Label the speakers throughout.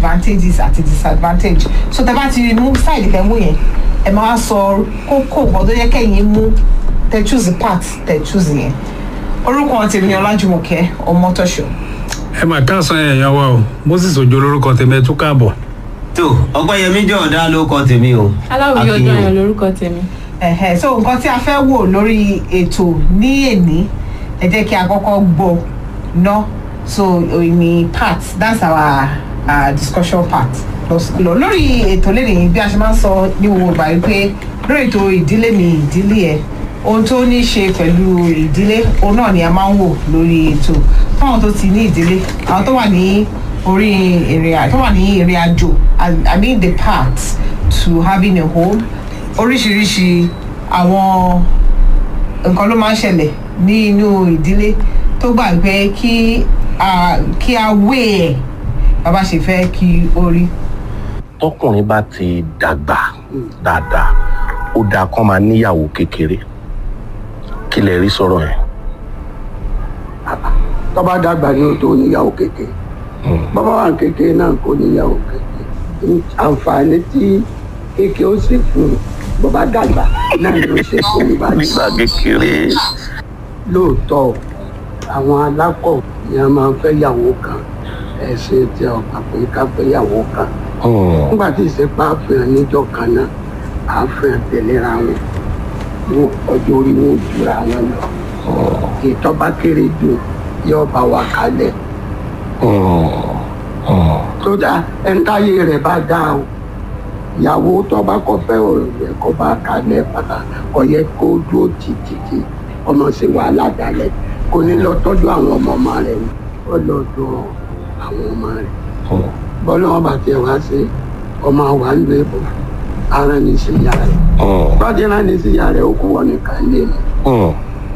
Speaker 1: advantages àti disadvantage so tẹ bá ti mú side tẹ mú yẹn ẹ máa sọ kókó nǹkan tó yẹ kẹ́yìn mú tẹ choose part tẹ choose yẹn orúkọ tèmi ni ọlájúmọ̀kẹ́ ọmọtọ́ṣọ́
Speaker 2: ẹ mà káàsán èèyàn wa o moses ojo lórúkọ tèmi ẹ tún káàbọ̀.
Speaker 3: tó ọgbẹ́yẹmí jọ̀ọ́dá ló kọ tèmi o.
Speaker 4: aláwòye
Speaker 3: Akínyìn.
Speaker 4: ọjọ́ yẹn lórúkọ tèmi.
Speaker 1: ẹ̀hẹ̀ so nǹkan tí a fẹ́ wò lórí ètò ní èní ẹ jẹ́ kí a kọ́kọ́ gbọ́ ná so ìní part that's our uh, discussion part lọ lórí ètò lẹ́nìí bí a ṣe máa ń sọ ní gbogbo ìgbà wípé lórí ètò ìdílé mi ìdílé ẹ ohun tó ní í ṣe pẹ̀lú ìdílé òun náà ni a máa ń wò lórí ètò fáwọn tó ti ní ìdílé àwọn tó wà ní orí ìrìn àjò tó wà ní ìrìn àjò I- i mean the path to having a home oríṣiríṣi àwọn nǹkan ló máa ń ṣẹlẹ̀ ní inú ìdílé tó gbà pé kí a kí a wé ẹ̀ bàbá ṣe fẹ́ kí ó rí.
Speaker 5: tọkùnrin bá ti dàgbà dáadáa ó dáa kán máa níyàwó kékeré kí lè rí sọ̀rọ̀ yẹn.
Speaker 6: tọ́ba dàgbà ní o tó níyàwó kékeré bàbá wa kékeré náà kò níyàwó kékeré àǹfààní tí kékeré ó sì fún un bàbá dàgbà náà ló ṣe fún un báyìí.
Speaker 5: nígbà kékeré
Speaker 6: lóòótọ́ àwọn alákọ̀ ni a máa ń fẹ́ yàwó kan ẹ̀sìn tí a gbà pé ká fẹ́ yàwó kan
Speaker 5: hmm,
Speaker 6: nígbà tí ìsepá àfihàn níjọ kan náà àfihàn tẹ̀léra wọn wọn ọjọ́ orí wọn ò jura wọn lọ ìtọ́ba kéré jù yóò bá wa kalẹ̀
Speaker 5: hmm, hmm,
Speaker 6: tó dá ẹntáyé rẹ̀ bá dá o ìyàwó tọ́ba kọ́ fẹ́ òrùlé kọ́ bá kalẹ̀ bàtà kọ́ yẹ kó dúró títí ọmọ sí wàhálà dalẹ̀ kò ní lọ tọ́jú àwọn ọmọ ọmọ rẹ̀ ni ó lọ dọ̀ àwọn ọmọ rẹ̀
Speaker 5: hmm.
Speaker 6: bọ́lá wọn bá tiẹ̀ wá sí ọmọ wa ń lo èbò ara ní sí ìyá rẹ̀
Speaker 5: hmm,
Speaker 6: bọ́dé náà ní sí ìyá rẹ̀ ó kú wọn nìkan lé mi
Speaker 5: hmm,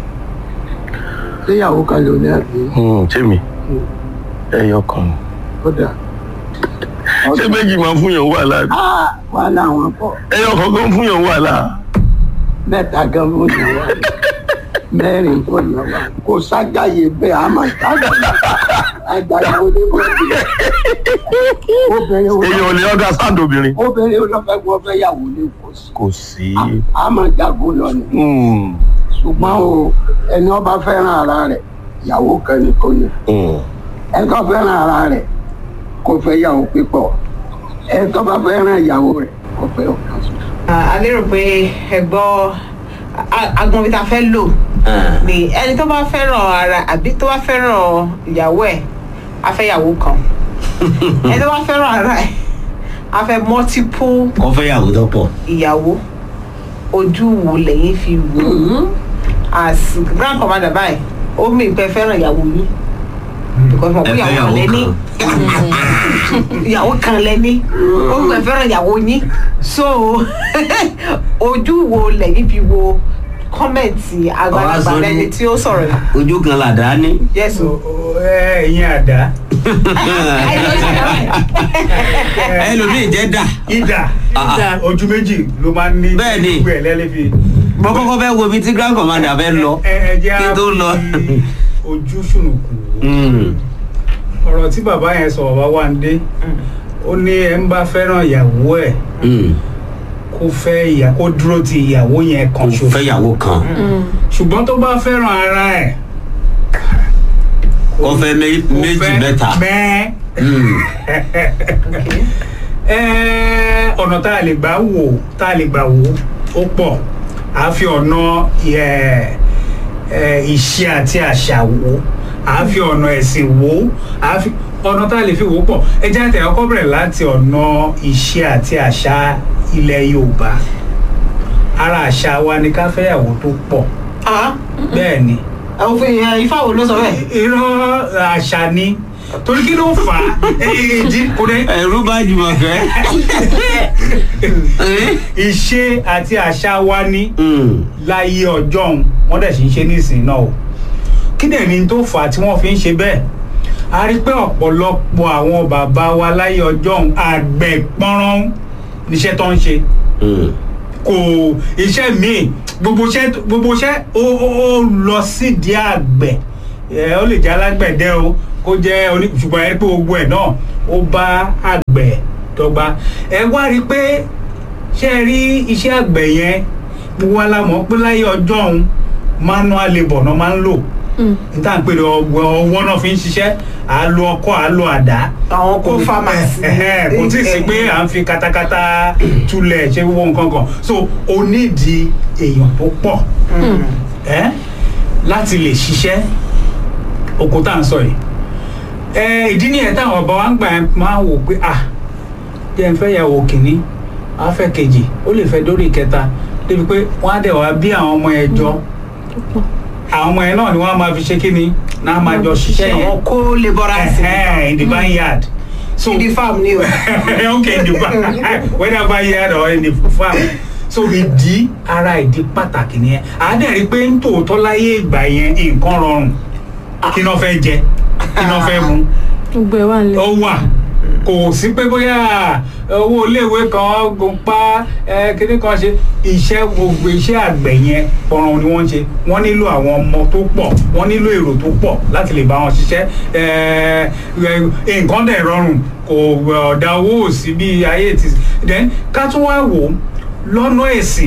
Speaker 6: séyàwó kan ló ní àbí
Speaker 5: hmm. jẹ́mi ẹyọ kan
Speaker 6: ó dà
Speaker 5: ṣé méjì máa ń fún yàn wàhálà ni?
Speaker 6: Ah, wàhálà wọn pọ̀
Speaker 5: ẹyọ kan kan fún yàn wàhálà.
Speaker 6: mẹ́ta gan fún yàn wá mẹ́rin fún yàn wá kò sájàyè bẹ́ẹ̀ a máa sájàyè àjàyè onímọ̀ọ́dì obìnrin wo
Speaker 5: èèyàn ò lè ọgá sáǹdì obìnrin.
Speaker 6: obìnrin wo ló fẹ́ gbọ́ fẹ́ yàwó ní kò sí
Speaker 5: kò sí.
Speaker 6: a máa jago lọ ni
Speaker 5: Hmm,
Speaker 6: ṣùgbọ́n o ẹni ọba fẹ́ràn ara rẹ̀ ìyàwó kan ní kò ní
Speaker 5: hmm,
Speaker 6: ẹni tó fẹ́ràn ara rẹ̀ kò fẹ́ yàwó pípọ̀ ẹni tó bá fẹ́ràn ìyàwó rẹ̀ kò fẹ́ ọ̀kan ṣoṣo.
Speaker 1: a lérò pé ẹ gbọ́ agbọn bí ta fẹ́ lò ni ẹni tó bá fẹ́ràn ara àbí tó bá fẹ́ràn ìyàwó ẹ̀ á fẹ́ ìyàwó kan ẹni tó bá fẹ́ràn ara ẹ̀ á fẹ́ multiple
Speaker 3: kọ́ fẹ́ yàwó tó pọ̀.
Speaker 1: ìyàwó ojú wo lẹ́yìn fi wò ó as grand commander báyìí ó mì pé fẹ́ràn ìyàwó yín because mo
Speaker 3: ẹ
Speaker 1: pé
Speaker 3: fẹ́
Speaker 1: ìyàwó kan
Speaker 3: yàwó
Speaker 1: lẹ́ní ìyàwó kan lẹ́ní ó mì pé fẹ́ràn ìyàwó yín so ojú wo lẹ́yìn fi wo kọ́mẹ̀ntì àgbàlagbà
Speaker 3: Ọ̀rá sọ ní-
Speaker 1: lẹ́ni tí ó sọ̀rọ̀ yìí
Speaker 3: ojú kan làdá ní.
Speaker 1: yes o.
Speaker 2: ẹ̀yin àdá
Speaker 3: ẹlòmíì jẹ́ dà.
Speaker 2: ìdá
Speaker 3: Ah, ah.
Speaker 2: ojú méjì ló máa ń ní
Speaker 3: Bẹ́ẹ̀ ni.
Speaker 2: gbogbo ẹ̀ lẹ́lẹ́ fi.
Speaker 3: mo kọ́kọ́ fẹ́ wo ibi tí grand commander fẹ́ lọ
Speaker 2: ẹ ẹ jẹ́
Speaker 3: kí n tó lọ.
Speaker 2: fi ojú ṣùnùkùn wò.
Speaker 3: Hmm,
Speaker 2: ọ̀rọ̀ tí bàbá yẹn sọ bàbá wa ń dé ó ní ẹ ń bá fẹ́ràn ìyàwó ẹ̀
Speaker 3: hmm.
Speaker 2: kó fẹ́ ìyà kó dúró ti ìyàwó yẹn
Speaker 3: kò
Speaker 2: kan ṣoṣo
Speaker 3: fẹ́ yàwó kan
Speaker 2: ṣùgbọ́n tó bá fẹ́ràn ara ẹ̀
Speaker 3: kó fẹ́ mé-
Speaker 2: kó
Speaker 3: méjì
Speaker 2: fẹ́
Speaker 3: mẹ́ta.
Speaker 2: mẹ́ẹ́
Speaker 3: Hmm,
Speaker 2: Ẹ́, ọ̀nà tá a lè gbà wò tá a lè gbà wò ó pọ̀ à á fi ọ̀nà ẹ̀, ẹ̀, ìṣe àti àṣà wò à á fi ọ̀nà ẹ̀sìn wò à á fi ọ̀nà tá a lè fi wò ó pọ̀ ẹ jẹ́ àtẹ̀ ọkọ̀ bẹ̀rẹ̀ láti ọ̀nà ìṣe àti àṣà ilẹ̀ Yorùbá ara àṣà wa ni ká fẹ́yàwó tó pọ̀ bẹ́ẹ̀ ni
Speaker 1: àwọn òfin ifá wo ló sọ bẹ́ẹ̀.
Speaker 2: irọ́ àṣà ni torí kí ló fà á ìdí kò dé
Speaker 3: ẹ̀rú bá jùmọ̀ fẹ́.
Speaker 2: ìṣe àti àṣà wa ní
Speaker 3: Hmm,
Speaker 2: láyé ọjọ́ òun wọ́n dẹ̀ sì ń ṣe nísìnyí náà o kí dẹ̀ ni tó fà á tí wọ́n fi ń ṣe bẹ́ẹ̀ a rí pé ọ̀pọ̀lọpọ̀ àwọn bàbá wa láyé ọjọ́ òun àgbẹ̀ pọ́nrán níṣẹ́ tó ń ṣe
Speaker 3: hmm.
Speaker 2: kò iṣẹ́ míì gbogbo iṣẹ́ gbogbo iṣẹ́ ó ó ó lọ sídìí àgbẹ̀ ẹ ó lè jẹ́ alágbẹ̀dẹ o kó jẹ́ oní ṣùgbọ́n ẹ pé gbogbo ẹ̀ náà ó bá àgbẹ̀ dọ́gba ẹ wá rí i pé ṣé ẹ rí iṣẹ́ àgbẹ̀ yẹn gbogbo wa la mọ̀ pé láyé ọjọ́ òun manual labour náà máa ń lò níta ń pè ní ọwọ́ náà fi ń ṣiṣẹ́ à á lo ọkọ́ à á lo àdá
Speaker 1: àwọn kó farmers
Speaker 2: Ẹ̀hẹ́, kò tí ì sí pé à ń fi katakata tulẹ̀ ṣe gbogbo nǹkan kan so o nídìí èèyàn tó pọ̀ ẹ́ láti lè ṣiṣẹ́ oko tá à ń sọ yìí ẹ ìdí nìyẹn táwọn ọba wa ń gbà yẹn máa ń wò pé ah jẹ́ n fẹ́ yàwó kìíní á fẹ́ kejì ó lè fẹ́ dórí ìkẹta débi pé wọ́n á dẹ̀ wá bí àwọn ọmọ yẹn jọ àwọn ọmọ yẹn náà ni wọ́n á máa fi ṣe kíni náà máa jọ ṣiṣẹ́ yẹn
Speaker 1: àwọn kó labourers
Speaker 2: Ẹ̀hẹ́, in the vineyard so
Speaker 1: in the farm ni o
Speaker 2: okay in the farm whether vineyard or in the farm so ìdí ara ìdí pàtàkì nìyẹn àádẹ́rì pé ń tòótọ́ láyé ìgbà yẹn nǹkan rọrùn kí náà fẹ́ jẹ kí náà fẹ́ mu
Speaker 4: gbogbo ẹ wà nílẹ̀.
Speaker 2: ó wà kò sí pé bóyá owó iléèwé kan gùn pa ẹ kíní kan ṣe iṣẹ́ gbogbo iṣẹ́ àgbẹ̀ yẹn pọ̀ràn ni wọ́n ń ṣe wọ́n nílò àwọn ọmọ tó pọ̀ wọ́n nílò èrò tó pọ̀ láti lè bá wọn ṣiṣẹ́ ẹ ẹ nǹkan dẹ̀ rọrùn kò ọ̀dà owó ò sí bí ayé ti then ká tún wá wò ó lọ́nà ẹ̀sìn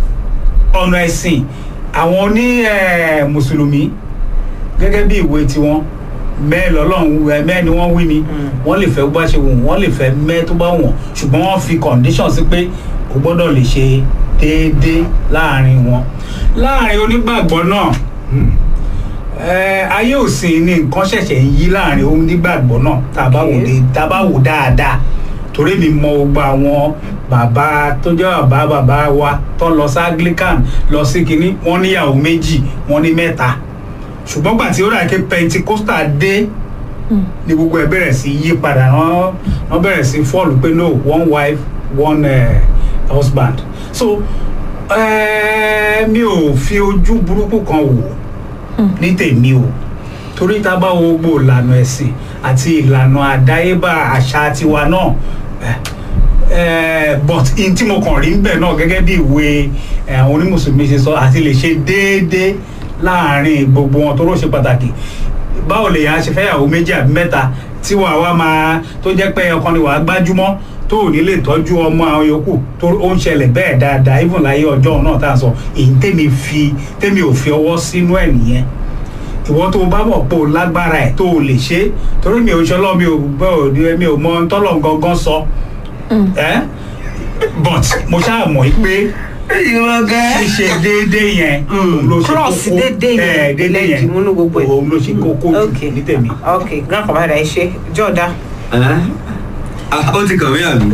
Speaker 2: ọ̀nà ẹ̀sìn àwọn oní ẹ, mùsùlùmí gẹ́gẹ́ bí ìwé tiwọn mẹ́ẹ̀ lọ́lọ́run ẹ, mẹ́ẹ̀ ni wọ́n wí ni wọ́n lè fẹ́ bó bá ṣe wù wọ́n lè fẹ́ mẹ́ẹ̀ tó bá wọ̀n ṣùgbọ́n wọ́n fi condition sí pé o gbọ́dọ̀ lè ṣe déédéé láàrin wọn láàrin onígbàgbọ́ náà hmm, ẹ, ayé òsìn ni nǹkan ṣẹ̀ṣẹ̀ ń yí láàrin onígbàgbọ́ náà tá a bá wò dé tá a bá wò dáadáa torí mi mọ gbogbo àwọn bàbá tó jẹ́ bàbá bàbá wa tó lọ sí anglican lọ sí kínní wọ́n níyàwó méjì wọ́n ní mẹ́ta ṣùgbọ́n gbà tí ó rà pé pentecostal dé ni gbogbo ẹ̀ bẹ̀rẹ̀ sí yí padà wọ́n wọ́n bẹ̀rẹ̀ sí fọ́ọ̀lù pé no one wife one uh, husband so eh, mi ò fi ojú burúkú kan wò ní tèmi o torí tá a bá wo gbogbo ìlànà ẹ̀sìn àti ìlànà àdáyébá àṣà tiwa náà eh, eh, but in tí mo kàn rí níbẹ̀ náà gẹ́gẹ́ bí ìwé eh, àwọn onímùsùlùmí ṣe sọ àti lè ṣe déédéé láàárín gbogbo wọn tó rò ṣe pàtàkì báwo lè yàn á ṣe fẹ́yàwó méjì àbí mẹ́ta tí wàá wá máa tó jẹ́ pé ọkàn ni wàá gbájúmọ́ tó ò ní lè tọ́jú ọmọ àwọn yòókù tó ó ń ṣẹlẹ̀ bẹ́ẹ̀ dáadáa even láyé ọjọ́ náà tá à ń sọ èyí tèmi fi tèmi ò fi ọwọ́ sínú ẹ̀ nìyẹn ìwọ tó o bá mọ̀ pé o lágbára ẹ̀ tó o lè ṣe é torí mi ò ṣọlọ́ mi ò gbọ́ òdi mi ò mọ ohun tọ́lọ̀ gangan sọ ẹ́ but mo ṣáà mọ̀ yí pé ṣíṣe déédéé yẹn òun ló ṣe
Speaker 1: Cross
Speaker 2: kókó
Speaker 1: déédéé yẹn,
Speaker 2: ẹ̀, déédéé
Speaker 1: lẹ́yìn
Speaker 2: yẹn
Speaker 1: ìmúnú gbogbo ẹ̀.
Speaker 2: òun ló ṣe kókó jù
Speaker 1: Okay.
Speaker 2: ní tèmi.
Speaker 1: ok grand commander ẹ ṣe jọ̀ọ́dá
Speaker 3: Ah, ó ti kàn mí àbí.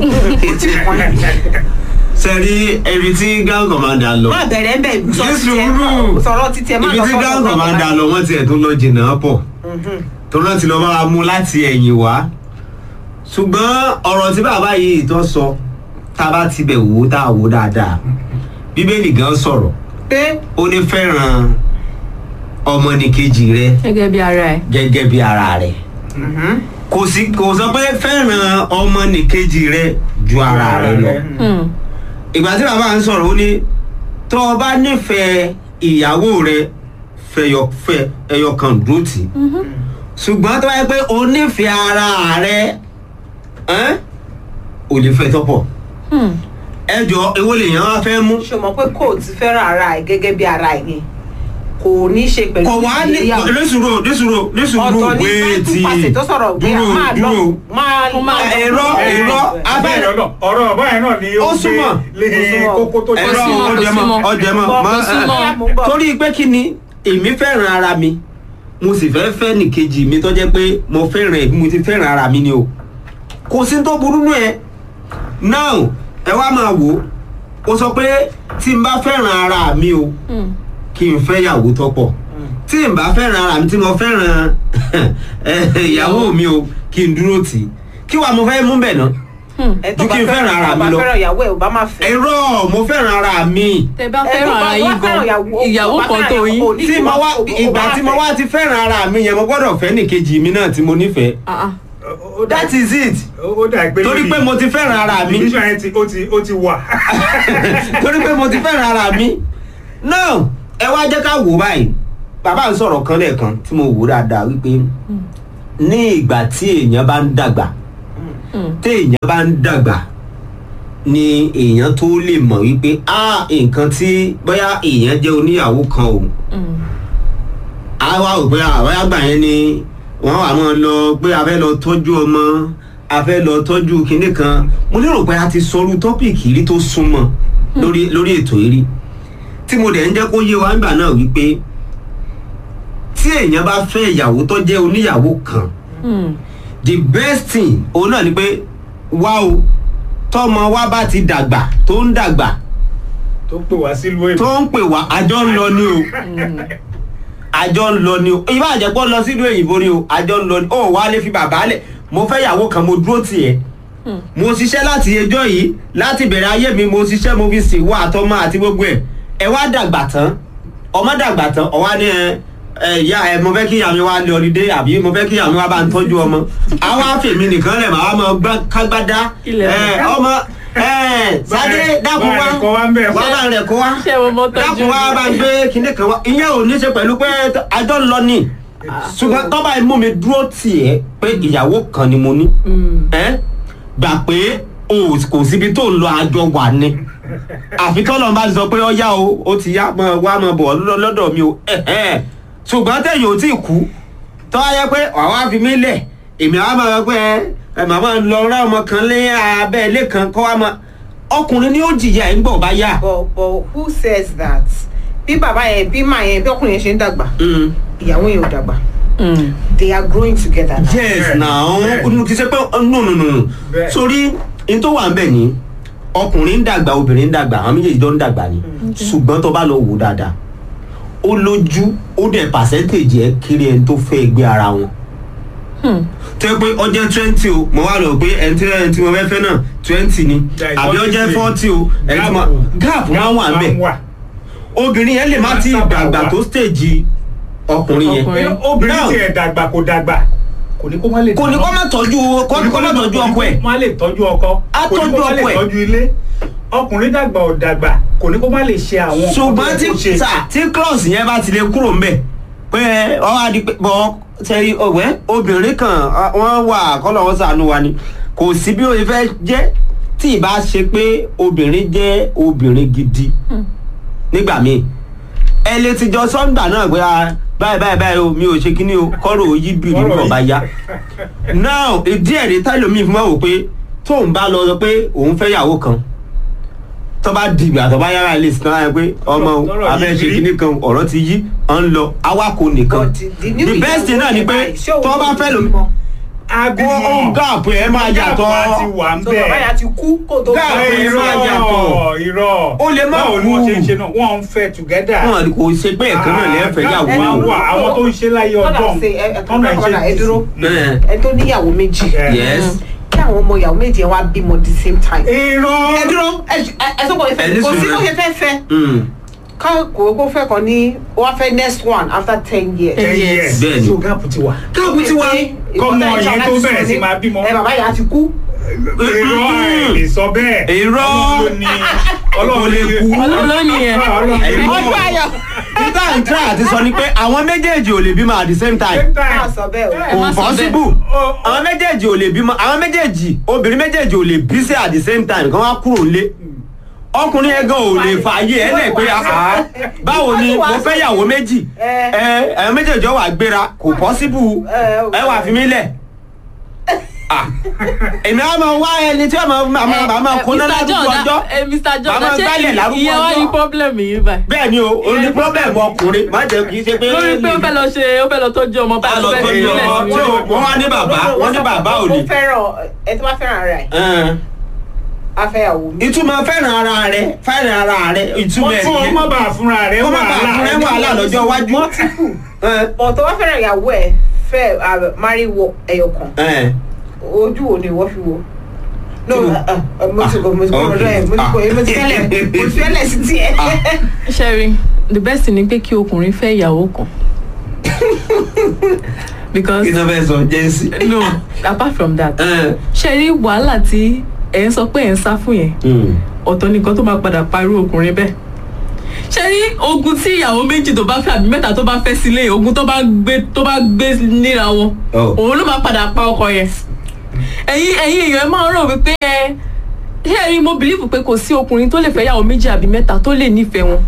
Speaker 3: sẹ́rí ibi tí ground commander lọ.
Speaker 1: má bẹ̀rẹ̀ ń bẹ̀ sọ
Speaker 3: Ní
Speaker 1: títí ẹ
Speaker 3: sùúrù.
Speaker 1: sọ̀rọ̀ títí ẹ má
Speaker 3: ibi
Speaker 1: lọ
Speaker 3: tí
Speaker 1: sọ́dọ̀
Speaker 3: ground
Speaker 1: grand
Speaker 3: commander lọ wọ́n tiẹ̀ tó lọ jìnnà pọ̀ tó náà ti lọ bá wa mú láti ẹ̀yìn wá ṣùgbọ́n ọ̀rọ̀ tí bàbá yìí tó sọ tá a bá ti bẹ̀ wò ó tá a wò ó dáadáa bíbélì gan sọ̀rọ̀
Speaker 1: pé
Speaker 3: ó ní fẹ́ràn ọmọnìkejì rẹ
Speaker 4: gẹ́gẹ́ bí ara ẹ̀.
Speaker 3: gẹ́gẹ́ bí ara rẹ kò sí kò sọ pé fẹ́ràn ọmọnìkejì rẹ ju ara rẹ lọ
Speaker 4: Hmm.
Speaker 3: ìgbà tí bàbá ń sọ̀rọ̀ ó ní tó o bá nífẹ̀ẹ́ ìyàwó rẹ fẹyọ fẹ ẹyọ kan dúró tì í ṣùgbọ́n tó bá yẹ pé o nífẹ̀ẹ́ ara rẹ ẹ́n, ò lè fẹ́ tọ́pọ̀
Speaker 4: Hmm.
Speaker 3: ẹ jọ èwo lèèyàn wá fẹ́ mú
Speaker 1: ṣe mọ̀ pé kò ti fẹ́ràn ara ẹ̀ gẹ́gẹ́ bí ara ẹ̀ yẹn kò ní í ṣe pẹ̀lú
Speaker 3: kò wá ní
Speaker 1: ìgbéyàwó.
Speaker 3: lẹ́sùrò lẹ́sùrò lẹ́sùrò
Speaker 1: ọ̀tọ̀ ní
Speaker 3: wéètì
Speaker 1: bible passage tó sọ̀rọ̀ pé a
Speaker 3: dúró
Speaker 1: máa lọ
Speaker 3: dúró
Speaker 1: máa
Speaker 4: Ó máa lọ.
Speaker 3: ẹ̀rọ ẹ̀rọ
Speaker 2: abẹ́rẹ́
Speaker 3: abẹ́rẹ́
Speaker 2: ọ̀nà ọ̀rọ̀ ọ̀bá yẹn náà ni
Speaker 3: Ó
Speaker 2: ó
Speaker 3: súnmọ́.
Speaker 2: gbé lé
Speaker 1: Ó súnmọ́.
Speaker 2: kókó tó
Speaker 3: ẹ̀rọ
Speaker 4: súnmọ́, kò
Speaker 3: ọjẹmọ
Speaker 4: súnmọ́.
Speaker 3: ọjẹmọ
Speaker 1: Kò
Speaker 3: mọ
Speaker 4: súnmọ́.
Speaker 3: torí pé kí ni èmi fẹ́ràn ara mi mo sì fẹ́ fẹ́ nìkejì mi tó jẹ́ pé mo fẹ́ràn ẹ̀ bí mo ti fẹ́ràn ara mi ni o kò sí tó burú nù ẹ now ẹ wá máa wò ó o sọ pé tí n bá fẹ́ràn ara mi o
Speaker 4: Hmm.
Speaker 3: kí n fẹ́ yàwó tọ́pọ̀ tí n bá fẹ́ràn ara mi tí mo fẹ́ràn ìyàwó mi o kí n dúró tì í kí wàá mo fẹ́ mú bẹ̀ náà
Speaker 4: Hmm.
Speaker 1: ẹ tó
Speaker 3: ju
Speaker 1: bá
Speaker 3: kí n fẹ́ràn ara mi
Speaker 1: tó bá
Speaker 3: lọ.
Speaker 1: fẹ́ràn ìyàwó ẹ̀ ò bá máa fẹ́.
Speaker 3: ẹ̀rọ mo fẹ́ràn ara mi
Speaker 4: tẹ bá
Speaker 1: Ẹ tó
Speaker 4: fẹ́ràn
Speaker 1: bá
Speaker 4: ara
Speaker 1: wá
Speaker 4: yín
Speaker 1: fẹ́ràn
Speaker 4: gan
Speaker 1: ìyàwó-
Speaker 4: ìyàwó
Speaker 1: bá
Speaker 4: kan
Speaker 1: fẹ́ràn
Speaker 4: tó
Speaker 1: ìyàwó
Speaker 4: yín.
Speaker 1: ní
Speaker 3: tí mo wá
Speaker 1: o- o- o
Speaker 3: ìgbà
Speaker 1: bá
Speaker 3: tí mo
Speaker 1: fẹ́.
Speaker 3: wá ti fẹ́ràn ara mi yẹn mo gbọ́dọ̀ fẹ́ nìkejì mi náà tí mo nífẹ̀ẹ́
Speaker 4: Ah, ah.
Speaker 2: Ó dà-
Speaker 3: that is it
Speaker 2: ó dà pé
Speaker 3: torí pé mo ti fẹ́ràn ara mi
Speaker 2: division yẹn ti ó ti ó ti wà.
Speaker 3: torí pé mo ti fẹ́ràn ara mi now ẹ wá jẹ́ ká wò báyìí bàbá ń sọ̀rọ̀ kan lẹ́ẹ̀kan tí mo wò dáadáa wípé ní ìgbà tí èèyàn bá ń dàgbà tí èèyàn bá ń dàgbà ni èèyàn tó lè mọ̀ wípé a nǹkan tí bóyá èèyàn jẹ́ oníyàwó kan o a wá rò pé àwọn àgbà yẹn ni wọ́n wà máa lọ pé a fẹ́ lọ tọ́jú ọmọ a fẹ́ lọ tọ́jú kinní kan mo lérò pé a ti sọrú tọ́pìkì rí tó súnmọ́ lórí lórí ètò yìí rí tí mo dẹ̀ ń jẹ́ kó yé wa nígbà náà wípé tí èèyàn bá fẹ́ ìyàwó tó jẹ́ oníyàwó kan the best thing òun náà ni pé wá o tọmọ wa bá ti dàgbà tó ń dàgbà
Speaker 2: tó pè wá sílùú èbó
Speaker 3: tó ń pè wá àjọ ń lọ ni o àjọ ń lọ ni o ìbá àjẹpọ̀ lọ sílùú èyìnbó ni o àjọ ń lọ ni o wà á lè fi bàbá lẹ̀ mo fẹ́ ìyàwó kan mo dúró tì ẹ́ mo ṣiṣẹ́ láti ẹjọ́ yìí láti bẹ̀rẹ̀ ayé mi mo ṣiṣẹ́ mo fi sèwọ́ àtọmọ àti gbogbo ẹ̀ ẹ wá dàgbà tán ọmọ dàgbà tán ọwá ní ẹ ẹ ìyá ẹ mo fẹ́ kí ìyá mi wá lé ọlídé àbí mo fẹ́ kí ìyá mi wá bá ń tọ́jú ọmọ àwa fèmí nìkan lẹ̀ máa mọ gbá kágbádá
Speaker 4: Ilẹ̀
Speaker 3: ẹ ọmọ ẹ Sádé dákun
Speaker 2: bá
Speaker 3: wá
Speaker 2: rẹ̀ kọ́ wá ń bẹ̀.
Speaker 3: wá bá rẹ̀ kó wá
Speaker 4: ṣé mo mọ tọ́jú
Speaker 3: dákun wá bá ń gbé kinní kan wá ìyẹn ò ní ṣe pẹ̀lú pé àjọ ń lọ ni ṣùgbọ́n tọ́ba ẹ̀ mú mi dúró tì ẹ́ pé ìyàwó kan ni mo ní ẹ́ gbà pé o kò síbi tó ń lọ àjọ wà ni àfi tọ́lọ́ bá ti sọ pé ọ̀yá o ó ti yá mọ wá mọ bọ̀ lọ́- lọ́dọ̀ mi o ẹ̀hẹ́n. ṣùgbọ́n tẹ̀yìn ò tí ì kú tọ́ ayẹ pé àwa fi mí lẹ̀ èmi àwa máa gbé ẹ màmá lọ rá ọmọ kan lé abẹ́ ilé kan kọ́ wa mọ ọkùnrin ni ó jìyà ẹ̀ ń gbọ̀ bá yá.
Speaker 1: but but who says that bí bàbá yẹn bí màá yẹn bí ọkùnrin yẹn ṣe ń dàgbà
Speaker 3: Mm.
Speaker 1: ìyàwó yẹn ò dàgbà they are growing together now.
Speaker 3: yes
Speaker 2: Bẹ́ẹ̀,
Speaker 3: now
Speaker 2: bẹ́ẹ̀.
Speaker 3: kì í ṣe pé no no no
Speaker 2: Bẹ́ẹ̀.
Speaker 3: sórí n tó wà ń bẹ̀ ni ọkùnrin ń dàgbà obìnrin ń dàgbà àwọn méjèèjì jọ ń dàgbà ni ṣùgbọ́n tó bá lọ wò dáadáa ó lójú ó dẹ̀ pàṣẹ́ntéèjì ẹ̀ kiri ẹni tó fẹ́ gbé ara wọn tẹ́ pé ọjọ́ twenty o mo wá lọ pé ẹni tí ẹni tí mo fẹ́ fẹ́ náà twenty ni
Speaker 2: Yeah,
Speaker 3: àbí ọjọ́ forty o ẹni tí mo gap máa ń wà ń bẹ̀
Speaker 2: wà.
Speaker 3: obìnrin yẹn lè má ti
Speaker 2: Sábà
Speaker 3: dàgbà
Speaker 2: wà.
Speaker 3: tó stage ọkùnrin yẹn
Speaker 4: Ọkùnrin.
Speaker 2: obìnrin
Speaker 3: Now-
Speaker 2: tiẹ̀ dàgbà kò dàgbà kò ní kó má lè
Speaker 3: kò ní kó má tọ́jú kó kó má tọ́jú ọkọ ẹ̀
Speaker 2: má lè tọ́jú ọkọ
Speaker 3: Á
Speaker 2: kò ní kó má lè
Speaker 3: tọ́jú ọkọ ẹ̀.
Speaker 2: tọ́jú ilé ọkùnrin dàgbà ò dàgbà kò ní kó má lè ṣe àwọn nǹkan
Speaker 3: ṣùgbọ́n
Speaker 2: tó yẹ kó
Speaker 3: tí
Speaker 2: ṣe.
Speaker 3: sà tí cross yẹn bá ti lè kúrò ńbẹ̀ pé ọ wá di pé bọ́ sẹ́rí ọ̀wẹ́ obìnrin kan ọ- wọ́n wà kọ́lọ̀ wọn sànú wa ni kò sí bí o ṣe fẹ́ jẹ́ tí ì bá ṣe pé obìnrin jẹ́ obìnrin gidi nígbà míì ẹ lè ti jọ sọ́ńgbà náà pé ah, báyìí báyìí báyìí o mi ò ṣe kíní o kọ́rọ̀ òyì bì
Speaker 2: Kọ́rọ̀
Speaker 3: nígbà bá
Speaker 2: yìí.
Speaker 3: yá now ìdí ẹ̀rí táìlómi fún wa wò pé tóun bá lọ sọ pé òun fẹ́ yàwó kan tó bá dìgbà tó bá yára ilé ìsìnkán láyé pé ọmọ o,
Speaker 2: Lọ́rọ̀
Speaker 3: abẹ́
Speaker 2: yìí
Speaker 3: ṣe
Speaker 2: rí.
Speaker 3: kíní kan ọ̀rọ̀ ti yí ọ̀ ń lọ awakọ̀ nìkan
Speaker 1: But the- the new
Speaker 3: the best thing náà ni pé
Speaker 1: ìyàwó yẹn báyìí, ṣé òun
Speaker 3: tó bá
Speaker 1: ló
Speaker 3: fẹ́
Speaker 1: ti
Speaker 3: lómi
Speaker 1: bímọ?
Speaker 3: kó ó gáàpù ẹ̀ máa yàtọ̀
Speaker 2: Gáàpù á ti wà ń
Speaker 1: so bàbá
Speaker 2: bẹ́ẹ̀.
Speaker 1: yẹn ti kú kó tó
Speaker 3: Gáà-
Speaker 1: fẹ́
Speaker 2: irọ́
Speaker 3: máa yàtọ̀.
Speaker 2: irọ́
Speaker 3: Ó lè má
Speaker 2: báwo ni wọ́n
Speaker 3: kú.
Speaker 2: ṣe ń ṣe náà wọ́n ń fẹ́ together.
Speaker 3: wọn kò ṣe pé ẹ̀kan náà lẹ́ẹ̀fẹ̀ yàwó
Speaker 2: Gáàpù á
Speaker 3: o.
Speaker 2: wà àwọn tó ń ṣe láyé
Speaker 1: Kọ́dà
Speaker 2: ọdún
Speaker 1: ṣe ẹ ẹ kọ́dà ẹ dúró
Speaker 3: Bẹ́ẹ̀.
Speaker 1: ẹ tó níyàwó méjì
Speaker 2: Yeah.
Speaker 3: yes
Speaker 1: kí àwọn ọmọ ìyàwó méjì yẹn wá bímọ the same time.
Speaker 2: irọ́
Speaker 1: ẹ dúró ẹ ẹ ẹ sọ́kọ̀
Speaker 3: Ẹ
Speaker 1: ìfẹ́
Speaker 3: ní
Speaker 1: kò sí
Speaker 3: sùúrù
Speaker 1: bó
Speaker 3: ẹ.
Speaker 1: ṣe fẹ́ fẹ́
Speaker 3: Mm.
Speaker 1: ká kò kó fẹ́ kan ní wọ́n fẹ́ next one after ten years.
Speaker 2: ten
Speaker 4: Yes.
Speaker 2: years
Speaker 3: Bẹ́ẹ̀ni.
Speaker 2: so gáàpù ti wà.
Speaker 3: káàpù ti wá
Speaker 2: Kọ́mọ yẹn tó bẹ̀rẹ̀ sí máa bímọ.
Speaker 1: ẹ bàbá yẹn á ti kú.
Speaker 2: irọ́ ẹ̀ lè sọ bẹ́ẹ̀.
Speaker 3: Irọ́.
Speaker 2: Ọlọ́run ló ní ọlọ́run lè kú.
Speaker 4: Ọlọ́run ló ní ẹ.
Speaker 3: Ẹ̀yin
Speaker 1: ọjọ́
Speaker 3: mọ̀.
Speaker 1: ayọ̀.
Speaker 3: nígbà ń try àti sọ ni pé àwọn méjèèjì ò lè bímọ at the same time
Speaker 2: Same
Speaker 1: máa
Speaker 2: time.
Speaker 1: sọ bẹ́ẹ̀ o.
Speaker 4: Ẹ má
Speaker 3: kò
Speaker 4: sọ bẹ́ẹ̀.
Speaker 3: possible
Speaker 2: Ó- ó-
Speaker 3: àwọn méjèèjì ò lè bímọ àwọn méjèèjì obìnrin méjèèjì ò lè bí sí at the same time kí wọ́n kúrò lé ọkùnrin yẹn gan ò lè fààyè ẹ lẹ pé àá báwo ni mo fẹ́ yàwó méjì
Speaker 1: Ẹ.
Speaker 3: ẹ ẹ méjèèjì ọ wà gbéra kò possible
Speaker 1: Ẹ,
Speaker 3: ẹ wà fi mí lẹ̀ Ah. èmi á máa wá ẹni tí wọ́n máa máa máa máa kóná lárúgbó ọjọ́
Speaker 4: ẹ Mr. John
Speaker 3: Màmá gbálẹ̀
Speaker 4: ṣé
Speaker 3: lárúgbó
Speaker 4: ìyẹn wá
Speaker 3: ọjọ́.
Speaker 4: ní problem yìí báyìí.
Speaker 3: bẹ́ẹ̀ ni o o ní problem ọkùnrin má jẹ́ kí n ṣe pé
Speaker 4: lórí pé ó fẹ́ lọ ṣe ó fẹ́ lọ tọ́jú ọmọ
Speaker 3: Á lọ
Speaker 4: fẹ́
Speaker 3: tọ́jú
Speaker 4: fi ilẹ̀
Speaker 3: ọmọ.
Speaker 4: sílẹ̀.
Speaker 3: tí o- wọ́n wá ní bàbá wọ́n ní bàbá ò ní.
Speaker 1: ó fẹ́ràn ẹ tó bá fẹ́ràn ara ẹ̀
Speaker 3: Ẹn.
Speaker 1: afẹ́yàwó mi.
Speaker 3: ìtumọ̀ fẹ́ràn ara rẹ fẹ́ràn ara rẹ ìtumọ̀ ẹ̀
Speaker 2: fún
Speaker 3: nìyẹn.
Speaker 2: ọmọ bá fúnra rẹ̀
Speaker 3: kó má bàa fún ẹ wàhálà lọ́jọ́ iwájú. Ẹn.
Speaker 1: bọ̀ tó bá fẹ́ràn ìyàwó ẹ̀ fẹ́ ah, marry wọ ẹyọ kan
Speaker 3: Ẹn.
Speaker 1: ojú wo ni ìwọ fi wo. no
Speaker 3: Kí ni?
Speaker 1: ah, ah, mo ti kọ mo ti kọ
Speaker 3: Ah,
Speaker 1: ọ̀dọ̀ ẹ̀ mo ti kọ
Speaker 3: okay.
Speaker 1: mo ti fẹ́lẹ̀ mo ti fẹ́lẹ̀ sí tiẹ̀.
Speaker 4: Sherry, the best thing ni pé kí ọkùnrin fẹ́ ìyàwó kan. because
Speaker 3: kí ni wọ́n fẹ́ sọ jẹ́nsì.
Speaker 4: no apart from that
Speaker 3: Ẹn.
Speaker 4: Sherry wàhálà tí ẹ̀ ń sọ pé ẹ̀ ń sá fún yẹn
Speaker 3: Mm.
Speaker 4: ọ̀tọ̀ nìkan tó máa padà parí ọkùnrin bẹ́ẹ̀ ṣe rí ogun tí ìyàwó méjì tó bá fẹ́ àbí mẹ́ta tó bá fẹ́ sílé ogun tó bá gbé tó bá gbé níra wọn
Speaker 3: Oh.
Speaker 4: òun ló máa padà pa ọkọ yẹn ẹ̀yin ẹ̀yin èèyàn ẹ máa ń rò wípé ẹ ṣé rí mo believe pé kò sí ọkùnrin tó lè fẹ́ ìyàwó méjì àbí mẹ́ta tó lè nífẹ̀ẹ́ wọn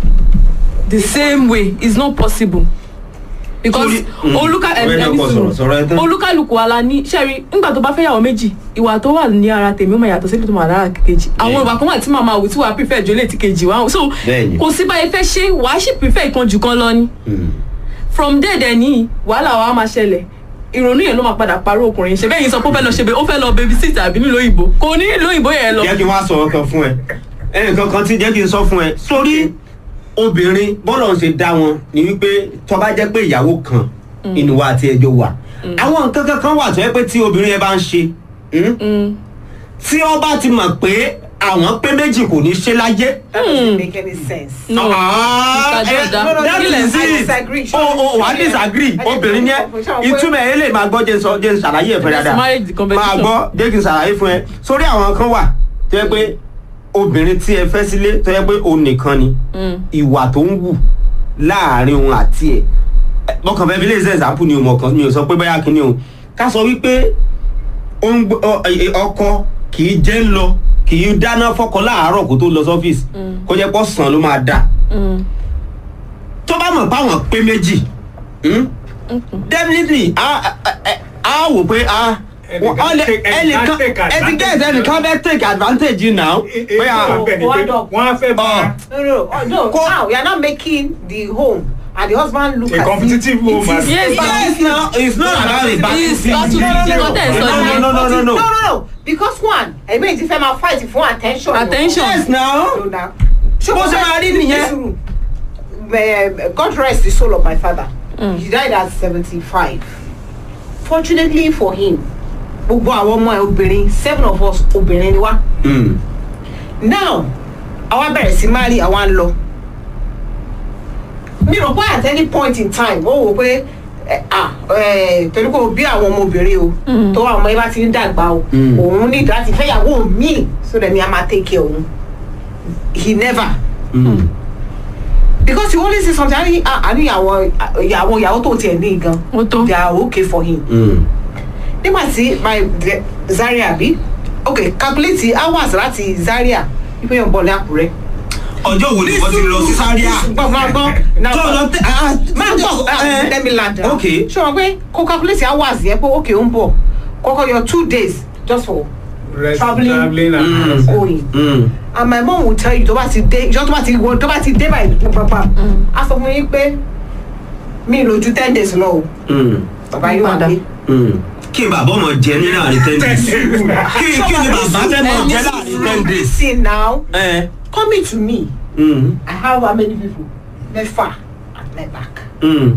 Speaker 4: the same way is not possible because
Speaker 3: Torí- mm.
Speaker 4: olúkà ẹ
Speaker 3: Ọ̀rẹ́ náà
Speaker 4: ẹni
Speaker 3: kò sọ̀rọ̀, sọ̀rọ̀ ẹ tán.
Speaker 4: olúkàlùkù ala ní ṣẹ́rí nígbà tó bá fẹ́ yàwó méjì ìwà tó wà ní ara tèmi ó máa yàtọ̀ sílẹ̀ tó máa lára kejì àwọn
Speaker 3: Bẹ́ẹ̀ni.
Speaker 4: ìwà kan wà tí màmá wò tí wàá prefer jólè tí kejì wá so
Speaker 3: Bẹ́ẹ̀ni.
Speaker 4: kò sí báyìí fẹ́ ṣe wàá sì prefer ìkan jù kan lọ ni
Speaker 3: Mm.
Speaker 4: from there dẹ̀ ní wàhálà wa máa ṣẹlẹ̀ ìrònú yẹn ló máa padà parọ́ ọkùnrin ṣe bẹ́ẹ̀ yìí sọ pé ó fẹ́ lọ ṣe bẹ́ẹ̀ ó fẹ́ lọ baby sit àbí nílò òyìnbó kò ní nílò òyìnbó yẹn lọ.
Speaker 3: jẹ́ kí n wá sọ ọkàn fún ẹ ẹnìkan kan tí jẹ́ kí n sọ fún ẹ sórí obìnrin bọ́lọ̀ ń ṣe dá wọn ni wípé tó bá jẹ́ pé ìyàwó kan inú wa àti ẹjọ́ wà àwọn nǹkan kankan wà tó yẹ pé tí obìnrin yẹn bá ń ṣe mm,
Speaker 4: Mm.
Speaker 3: tí ó bá ti mọ̀ pé àwọn pé méjì kò ní ṣe láyé.
Speaker 1: that doesn't make any sense.
Speaker 4: no
Speaker 3: Ah,
Speaker 4: Mr.
Speaker 3: eh,
Speaker 4: Jordan,
Speaker 1: no, no,
Speaker 3: that
Speaker 1: no,
Speaker 3: is
Speaker 1: I
Speaker 3: it.
Speaker 1: disagree.
Speaker 3: o o wà á disagree
Speaker 1: I
Speaker 3: obìnrin yẹn
Speaker 1: disagree.
Speaker 3: ìtumọ̀ ẹ̀ lè máa gbọ́ jẹ́ n sọ jẹ́ n ṣàlàyé ẹ̀ fẹ́
Speaker 4: It's
Speaker 3: dáadáa
Speaker 4: marriage the competition.
Speaker 3: máa gbọ́ jẹ́ kí n ṣàlàyé fún ẹ sórí àwọn kan wà tó yẹ pé obìnrin tí ẹ fẹ́ sílé tó yẹ pé òun nìkan ni
Speaker 4: Mm.
Speaker 3: ìwà tó ń wù láàrin òun àti ẹ̀ mo kàn fẹ́ fi lè ṣe example ni o mọ̀ kan mi ò sọ pé bóyá kí ni o ká sọ wípé ó ń gbé- ọ- ẹ- ọkọ kì í jẹ́ ń lọ kì í dáná fọ́kọ láàárọ̀ kó tó lọ sọ́fíìsì kó jẹ́ pọ̀ sàn ló máa dà
Speaker 4: Mm.
Speaker 3: tó bá mọ̀ páwọn pé méjì hmm? definitely a a- a wò pé a
Speaker 2: Ẹnìkan
Speaker 3: ọ lè-
Speaker 2: take- ẹnìkan
Speaker 3: ẹnìkan
Speaker 2: take
Speaker 3: ẹ ti gẹ́
Speaker 2: advantage.
Speaker 3: ẹnìkan fẹ́ take advantage yìí náà pé a
Speaker 2: wọ́n á fẹ́ bá
Speaker 3: ọ
Speaker 1: No, no, oh, no.
Speaker 3: Co-
Speaker 1: Now we are not making the home and the husband look
Speaker 2: a
Speaker 1: as
Speaker 2: competitive
Speaker 1: if
Speaker 2: home as
Speaker 4: Yes,
Speaker 3: yes now it's not about the back
Speaker 4: It's battle fifty
Speaker 1: no,
Speaker 4: content
Speaker 3: no,
Speaker 4: sọ
Speaker 3: no,
Speaker 4: nìyẹn.
Speaker 3: no, no, no, no.
Speaker 1: no, no, no. Because one, I mean, if I'm fight for attention.
Speaker 4: Attention.
Speaker 3: yes now
Speaker 1: No, now.
Speaker 3: Bó ṣe máa rí nìyẹn.
Speaker 1: nìyẹn. God rest the soul of my father. He died at seventy-five. Fortunately for him, gbogbo àwọn ọmọ ẹ obìnrin seven of us obìnrin ni wá.
Speaker 3: Mm.
Speaker 1: now àwa bẹ̀rẹ̀ sí máa rí àwa ń lọ mi rò pé at any point in time ó wò pé ẹ, ah, ẹ, torí kò bí àwọn ọmọbìnrin o tó àwọn ọmọ yẹn bá ti ń dàgbà o
Speaker 3: Mm.
Speaker 1: òun ní láti fẹ́yàwó míì so that mi a máa take care òun he never
Speaker 3: Mm.
Speaker 1: because you only see something a ní ah, a ní àwọn ìyàwó ìyàwó tó tiẹ̀ ní gan
Speaker 4: Ó tó.
Speaker 1: they are okay for him
Speaker 3: Mm.
Speaker 1: nígbà tí my de- Zaria bí ok calculate hours láti Zaria wípé yóò bọ̀ ní Àkúrẹ́.
Speaker 3: ọjọ́ wo ni wọ́n ti lọ sí sáríà
Speaker 1: gbọ́ máa gbọ́ náà
Speaker 3: tó lọ tẹ ah
Speaker 1: máa gbọ́
Speaker 3: eh,
Speaker 1: let me land now.
Speaker 3: ok
Speaker 1: ṣé wọn pé kó calculate hours yẹn pé ok ó ń bọ̀ kọ́kọ́ yọ two days just for
Speaker 2: rest
Speaker 1: Traveling.
Speaker 2: traveling
Speaker 3: Mm.
Speaker 2: and
Speaker 1: going
Speaker 3: Mm.
Speaker 1: and my mom will tell you tó bá ti dé ìjọ tó bá ti wọ tó bá ti dé báyìí pàpà a sọ fún yín pé mi ì lójú ten days lọ o
Speaker 3: Mm.
Speaker 1: bàbá yóò wà
Speaker 4: Padà.
Speaker 1: dé.
Speaker 3: Mm. kí n bàbá ọmọ jẹ ní láàrin ten days kí kí ni bàbá fẹ́ mọ̀ jẹ láàrin ten days.
Speaker 1: see now
Speaker 3: Eh.
Speaker 1: coming to me
Speaker 3: Mm.
Speaker 1: I have how many people mẹ́fà at my back
Speaker 3: Mm.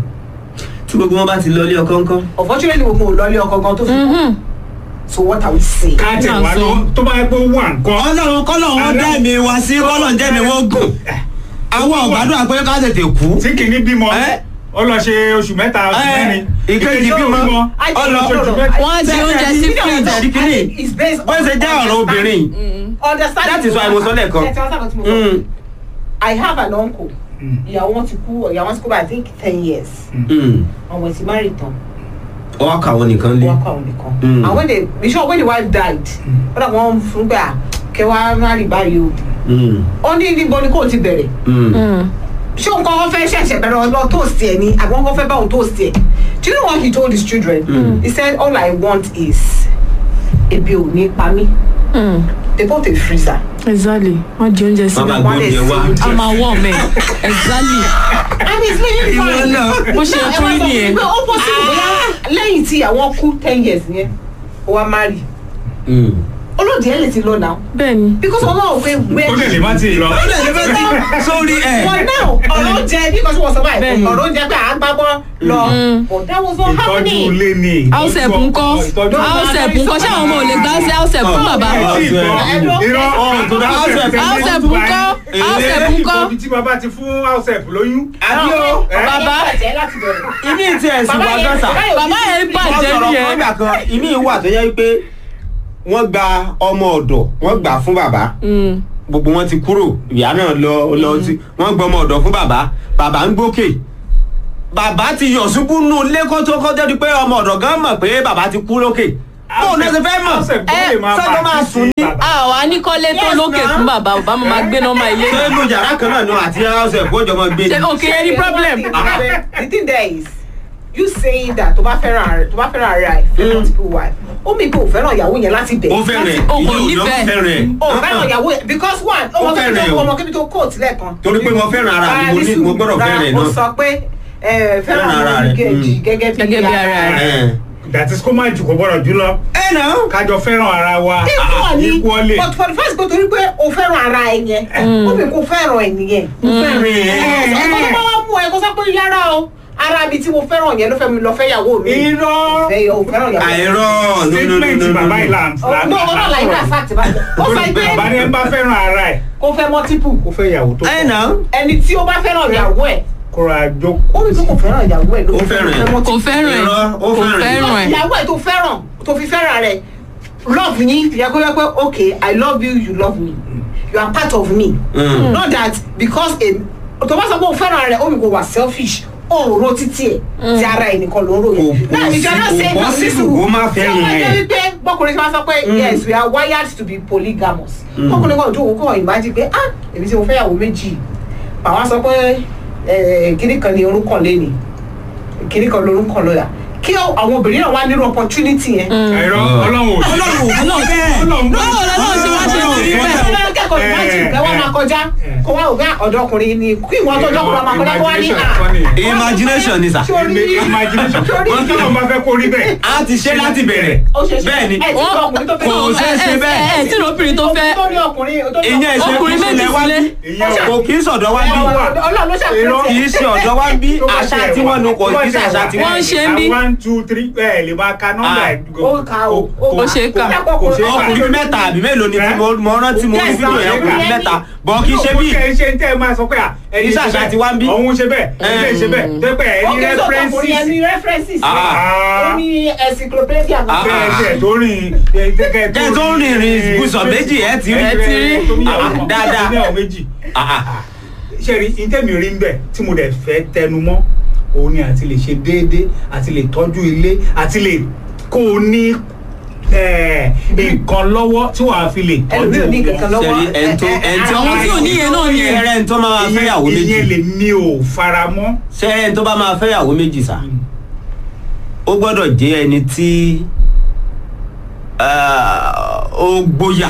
Speaker 3: tí gbogbo wọn bá ti lọ ilé ọkọ ńkọ́.
Speaker 1: unfortunately mo kò lọ ilé ọkọ gan tó fi
Speaker 4: Mhm.
Speaker 1: so what I will say.
Speaker 2: káàtì
Speaker 4: Náà
Speaker 2: wà
Speaker 4: sọ.
Speaker 2: ló tó bá yẹ pé ó wà nǹkan.
Speaker 3: ọlọ́run kọ́lọ̀ wọn dá mi wá sí kọ́lọ̀ ń jẹ́ mi wọ́n gùn. àwọn ọ̀gbádùn àpẹẹrẹ ká tètè kú.
Speaker 2: tí kìíní bímọ
Speaker 3: Eh?
Speaker 2: ó lọ ṣe oṣù mẹ́ta oṣù
Speaker 3: Eh,
Speaker 2: mẹ́rin
Speaker 3: ìkejì bímọ.
Speaker 1: I think-
Speaker 3: Ọlọ-
Speaker 1: no, no, no, I-
Speaker 4: Wọ́n á di oúnjẹ sí
Speaker 1: No, no,
Speaker 4: fridge.
Speaker 1: no,
Speaker 3: Ẹ̀rí kìíní.
Speaker 1: I think it's based on
Speaker 3: bó ṣe jẹ́ ọ̀rọ̀ obìnrin.
Speaker 1: understanding.
Speaker 3: That is why mo sọ lẹ́ẹ̀kan.
Speaker 1: Ṣé ẹ ti wá sábà tí mo sọ?
Speaker 3: Mm.
Speaker 1: I have an uncle. Ìyàwó wọn ti kú ìyàwó wọn ti kú by I think ten years.
Speaker 3: Mm.
Speaker 1: Àwọn ti marry tán.
Speaker 3: ọwọ́ kàwọn nìkan lé.
Speaker 1: Wọ́n kọ́ àwọn nìkan.
Speaker 3: Mm.
Speaker 1: And when they be sure when the wife died, wọ́n dà wọ́n fún gbà kẹwàá marry báyìí o.
Speaker 3: Mm.
Speaker 1: Ó ní níbo ni kò ti bẹ̀rẹ̀.
Speaker 3: Mm.
Speaker 4: Mm.
Speaker 1: Ṣé òun kọ́ wọ́n fẹ́ ṣẹ̀ṣẹ̀ bẹ̀rẹ̀ ọlọ́ toast ẹ̀ ni àbí wọ́n kọ́ fẹ́ bá òun toast ẹ̀? Do you know what he told his children?
Speaker 3: Mm.
Speaker 1: He said all I want is ebi ò ní pa mí.
Speaker 4: Mm.
Speaker 1: They bought a freezer.
Speaker 4: exactly wọ́n di oúnjẹ
Speaker 3: wọ́n bá
Speaker 4: sílẹ̀
Speaker 3: gbé oúnjẹ wá.
Speaker 4: a máa wọ̀ mẹ́ exactly
Speaker 1: and he's living
Speaker 3: Ìwọ
Speaker 1: fine.
Speaker 3: náà.
Speaker 4: bó ṣe yẹ kó rí nìyẹn
Speaker 1: pé ó possible bóyá lẹ́yìn tí àwọn kú ten years yẹn ó wá marry
Speaker 3: Mm.
Speaker 1: olóòdì ẹ̀ lè ti lọ náà
Speaker 4: bẹ́ẹ̀ ni
Speaker 1: because wọn náà pé where
Speaker 2: ó lè lè má ti lọ.
Speaker 3: ó lè lè fẹ́ tí sórí ẹ̀.
Speaker 1: for now ọ̀rọ̀ oúnjẹ because wọ́n sọ báyìí
Speaker 4: Bẹ́ẹ̀ni.
Speaker 1: ọ̀rọ̀ oúnjẹ pé à ń gbábọ́ lọ
Speaker 4: Mm.
Speaker 1: but that was not
Speaker 2: ìtọ́jú
Speaker 1: happening.
Speaker 2: ilé ni.
Speaker 4: house help
Speaker 2: ìtọ́jú
Speaker 4: ńkọ́
Speaker 2: ọkọ, ìtọ́jú ọkọ.
Speaker 4: house help ńkọ́ ṣé àwọn ọmọ ò lè gbá sí house help fún bàbá
Speaker 3: Oh,
Speaker 2: Ẹ tí ì gbọ́.
Speaker 3: House
Speaker 2: Irọ́.
Speaker 3: Oh, tó dá house help.
Speaker 4: house help ńkọ́ house help ńkọ́
Speaker 2: ibi tí bàbá ti fún house help lóyún.
Speaker 3: àbí o
Speaker 2: Eh?
Speaker 4: bàbá
Speaker 3: ìmí tí ẹ̀ sì
Speaker 1: Bàbá
Speaker 3: wá
Speaker 1: yẹn-
Speaker 3: gọ́sà.
Speaker 4: bàbá yẹn
Speaker 3: wọ́n
Speaker 4: bàjẹ́
Speaker 3: sọ̀rọ̀
Speaker 4: nìyẹn
Speaker 3: kan gbà kan ìmí wà tó yẹ pé wọ́n gba ọmọ ọ̀dọ̀ wọ́n gbà fún bàbá
Speaker 4: Mm.
Speaker 3: gbogbo wọn ti kúrò ìyá náà lọ lọ sí wọn gbọmọ ọ̀dọ̀ fún bàbá bàbá ń gbókè bàbá ti yọ̀ ṣubú nù lẹ́kọ́ tó kọjá di pé ọmọ ọ̀dọ̀ gan mọ̀ pé bàbá ti kú lókè bóun náà ṣe fẹ́ mọ̀
Speaker 2: ẹ
Speaker 3: sọ́jọ́ máa sùn ní
Speaker 4: àwa ní kọ́lé tó
Speaker 3: Yes,
Speaker 4: lókè
Speaker 3: ma'am.
Speaker 4: fún bàbá bàbá mo máa gbé nọ́mbà ilé
Speaker 3: ṣé inú yàrá kan náà ni àti house ẹ̀ kó jọmọ gbé
Speaker 4: ṣe
Speaker 3: ni.
Speaker 4: òkè ẹni problem.
Speaker 1: the thing there is you saying that tó bá fẹ́ràn ara tó bá fẹ́ràn ara ẹ̀ fẹ́ multiple wife ó mi kò fẹ́ràn ìyàwó yẹn láti bẹ̀.
Speaker 3: ó fẹ́rẹ̀
Speaker 4: o kò
Speaker 3: ìyẹn ò lọ
Speaker 4: nífẹ̀ẹ́.
Speaker 3: fẹ́rẹ̀
Speaker 1: ó fẹ́ràn ìyàwó yẹn because one
Speaker 3: Ó
Speaker 1: ọmọ kébí
Speaker 3: fẹ́ràn
Speaker 1: tó
Speaker 3: o.
Speaker 1: ọmọ kébí tó kóòtù lẹ́ẹ̀kan.
Speaker 3: Torí pé mo fẹ́ràn ara mi, mo ní- mo gbọ́dọ̀ fẹ́ràn ẹ̀
Speaker 1: ó
Speaker 3: náà.
Speaker 1: sọ pé ẹ, fẹ́ràn
Speaker 3: Fẹ́ràn ara
Speaker 1: ara
Speaker 3: rẹ̀,
Speaker 1: rẹ̀
Speaker 3: mm.
Speaker 1: gẹ́gẹ́ bí
Speaker 4: Gẹ́gẹ́ bí ara rẹ̀.
Speaker 3: ẹ̀
Speaker 2: that is kó má jù kó gbọ́dọ̀ jù lọ
Speaker 3: ẹ̀ náà
Speaker 2: kájọ fẹ́ràn ara wa
Speaker 1: equally
Speaker 2: equally
Speaker 1: but for the first go torí pé o fẹ́ràn ara ẹ yẹn ó mi kò fẹ́ràn ẹ nìyẹn.
Speaker 3: ó fẹ́rẹ̀ ẹ̀
Speaker 1: ẹ̀kọ́ tó bá wá mú ẹ kó sọ pé yára o ara mi tí mo fẹ́ràn yẹn ló fẹ́ mi lọ fẹ́ yàwó mi.
Speaker 2: irọ́
Speaker 1: fẹ́ yọ o fẹ́ràn yàwó mi.
Speaker 3: àìrọ̀
Speaker 2: statement bàbá ìlànà
Speaker 1: Oh, no ọ̀rọ̀ like that fact báyìí ó sọ pé
Speaker 2: bàbá ní ẹ bá fẹ́ràn ara ẹ̀
Speaker 1: kó fẹ́ multiple
Speaker 2: kó fẹ́ ìyàwó tó
Speaker 3: ẹ̀
Speaker 2: pọ̀
Speaker 3: náà
Speaker 1: ẹni tí ó bá fẹ́ràn ìyàwó ẹ̀
Speaker 2: kóra
Speaker 1: ó
Speaker 2: jókòó
Speaker 1: rí pé kò fẹ́ràn ìyàwó ẹ̀ ló
Speaker 3: Ó
Speaker 1: fi
Speaker 3: fẹ́ràn ẹ̀.
Speaker 1: fẹ́
Speaker 4: kò
Speaker 1: multiple.
Speaker 4: fẹ́ràn ẹ̀
Speaker 3: Irọ́, ó
Speaker 4: kò
Speaker 3: fẹ́ràn ẹ̀.
Speaker 4: fẹ́ràn ẹ̀
Speaker 1: ìyàwó ẹ̀ tó fẹ́ràn tó fi fẹ́ràn rẹ̀ love yín yẹ kó yẹ pé okay i love you you love me you are part of me
Speaker 3: Mm.
Speaker 1: not that because em tó bá sọ pé o fẹ́ràn rẹ̀ ó mi kò wà selfish ó ń ro títí ẹ̀ tí ara ẹ̀ nìkan ló ń ro
Speaker 3: Kò-
Speaker 1: yẹn
Speaker 3: kò
Speaker 1: náà ìjọ
Speaker 3: sí-
Speaker 1: náà
Speaker 3: kò
Speaker 1: ṣe
Speaker 3: possible kó má fẹ́ràn
Speaker 1: tí wọ́n jẹ́
Speaker 3: ẹ̀.
Speaker 1: wípé bọ́kùnrin tí wọ́n sọ pé yes we are wired to be polygamous bọ́kùnrin kan jókòó kọ́ ìmájí pé ah èmi tí mo fẹ́ yàwó méjì màá sọ pé eh, kíní kan ni orúkọ lẹ́nìí kíní kan lórúkọ lọ́yà kí àwọn obìnrin náà wá nírú opportunity yẹn.
Speaker 2: àìrọ́ ọlọ́run ò sí ọlọ́run
Speaker 4: báwo lọ́wọ́ ṣe wá ṣe sí bẹ́ẹ̀.
Speaker 1: Ọlọ́run kẹ́kọ̀ọ́ ìmájì pé wọ́n máa kọjá kó wá ògá ọ̀dọ́kùnrin ni kí ìwọ́n tó jọ́kùnrin máa kọjá kó wá ní à.
Speaker 3: imagination ni sà
Speaker 1: Sórí
Speaker 2: imagination
Speaker 1: sórí
Speaker 2: wọ́n kí wọ́n máa fẹ́ kó rí bẹ́ẹ̀
Speaker 3: a ti ṣe láti bẹ̀rẹ̀
Speaker 1: ó ṣe ṣe
Speaker 3: bẹ́ẹ̀ ni
Speaker 1: ẹ tí ọkùnrin tó fẹ́
Speaker 3: kò ṣeé ṣe bẹ́ẹ̀.
Speaker 4: ẹ ẹ tí lóbìnrin tó fẹ́
Speaker 1: tó ní ọkùnrin tó ní
Speaker 3: ìyẹn ìṣe
Speaker 4: Ọkùnrin
Speaker 3: kí
Speaker 4: méjì
Speaker 3: sílẹ̀ wá
Speaker 4: sílé.
Speaker 3: bí kò kì í sọ̀dọ̀ wá bí
Speaker 1: Ọlọ́run ló ṣàkóso
Speaker 3: kì í ṣe ọ̀dọ̀ wá bí
Speaker 2: Tó bá
Speaker 3: àṣà
Speaker 2: tiẹ̀
Speaker 3: tí
Speaker 2: wà,
Speaker 3: wọ́n nu kò
Speaker 2: tó bá
Speaker 3: kì í ṣe
Speaker 2: tiẹ̀
Speaker 3: àṣà
Speaker 2: wà,
Speaker 3: tí
Speaker 4: Wọ́n
Speaker 3: wọ́n
Speaker 4: ń ṣe ń bí.
Speaker 2: one two three ẹ lè máa ka nọ́mbà
Speaker 3: Ah.
Speaker 2: ẹ̀
Speaker 1: ó ka o
Speaker 4: Ó ṣe é kà.
Speaker 2: kò ṣe é kà.
Speaker 3: ọkùnrin mẹ́ta àbí mélòó ni tí mo- mo rántí mo rí
Speaker 1: Yes,
Speaker 3: fídíò yẹn
Speaker 1: àwọn
Speaker 3: ọkùnrin
Speaker 1: ẹbí.
Speaker 3: mẹ́ta bọ̀ kì í ṣe bí
Speaker 2: kò ṣe ń tẹ́ ẹ máa sọ pé à ẹni
Speaker 3: Iṣẹ́ àṣà ti wá ń bí.
Speaker 2: ọ̀hún ṣe bẹ́ẹ̀ ilé ṣe bẹ́ẹ̀ tẹ́pẹ́ ẹ ní
Speaker 1: ókè tó ọkùnrin yẹn ní
Speaker 2: references
Speaker 1: references
Speaker 3: Ah.
Speaker 1: ó ní encyclopedia
Speaker 3: Ah.
Speaker 2: bẹ́ẹ̀ tẹ̀ tó rìn
Speaker 3: Tẹ́ tó rìn rìn ibùsọ̀ méjì, ẹ ti rí.
Speaker 4: Ẹ ti rí.
Speaker 3: Ah, dáadáa.
Speaker 2: ní àwọn méjì
Speaker 3: Ah, ah.
Speaker 2: ṣe rí ìtẹ́mi rí ń bẹ̀ tí mo dẹ̀ fẹ́ tẹnu mọ́ òun ni àti lè ṣe déédéé àti lè tọ́jú ilé àti lè kó o ní eh, nǹkan lọ́wọ́ tí wàá fi lè tọ́jú
Speaker 1: ẹlòmíì ò ní kankan lọ́wọ́
Speaker 3: Ṣẹ̀rí, ẹni tó- ẹni tí
Speaker 4: àwọn tí ò ní yẹn náà ni ẹ̀.
Speaker 3: ṣẹ́rẹ́ ẹni tó máa máa fẹ́yàwó méjì
Speaker 2: ìyẹn lè mi ò fara mọ́.
Speaker 3: ṣẹ́rẹ́ ẹni tó bá máa fẹ́yàwó méjì sà ó gbọ́dọ̀ jẹ́ ẹni tí ah, ó gbóyà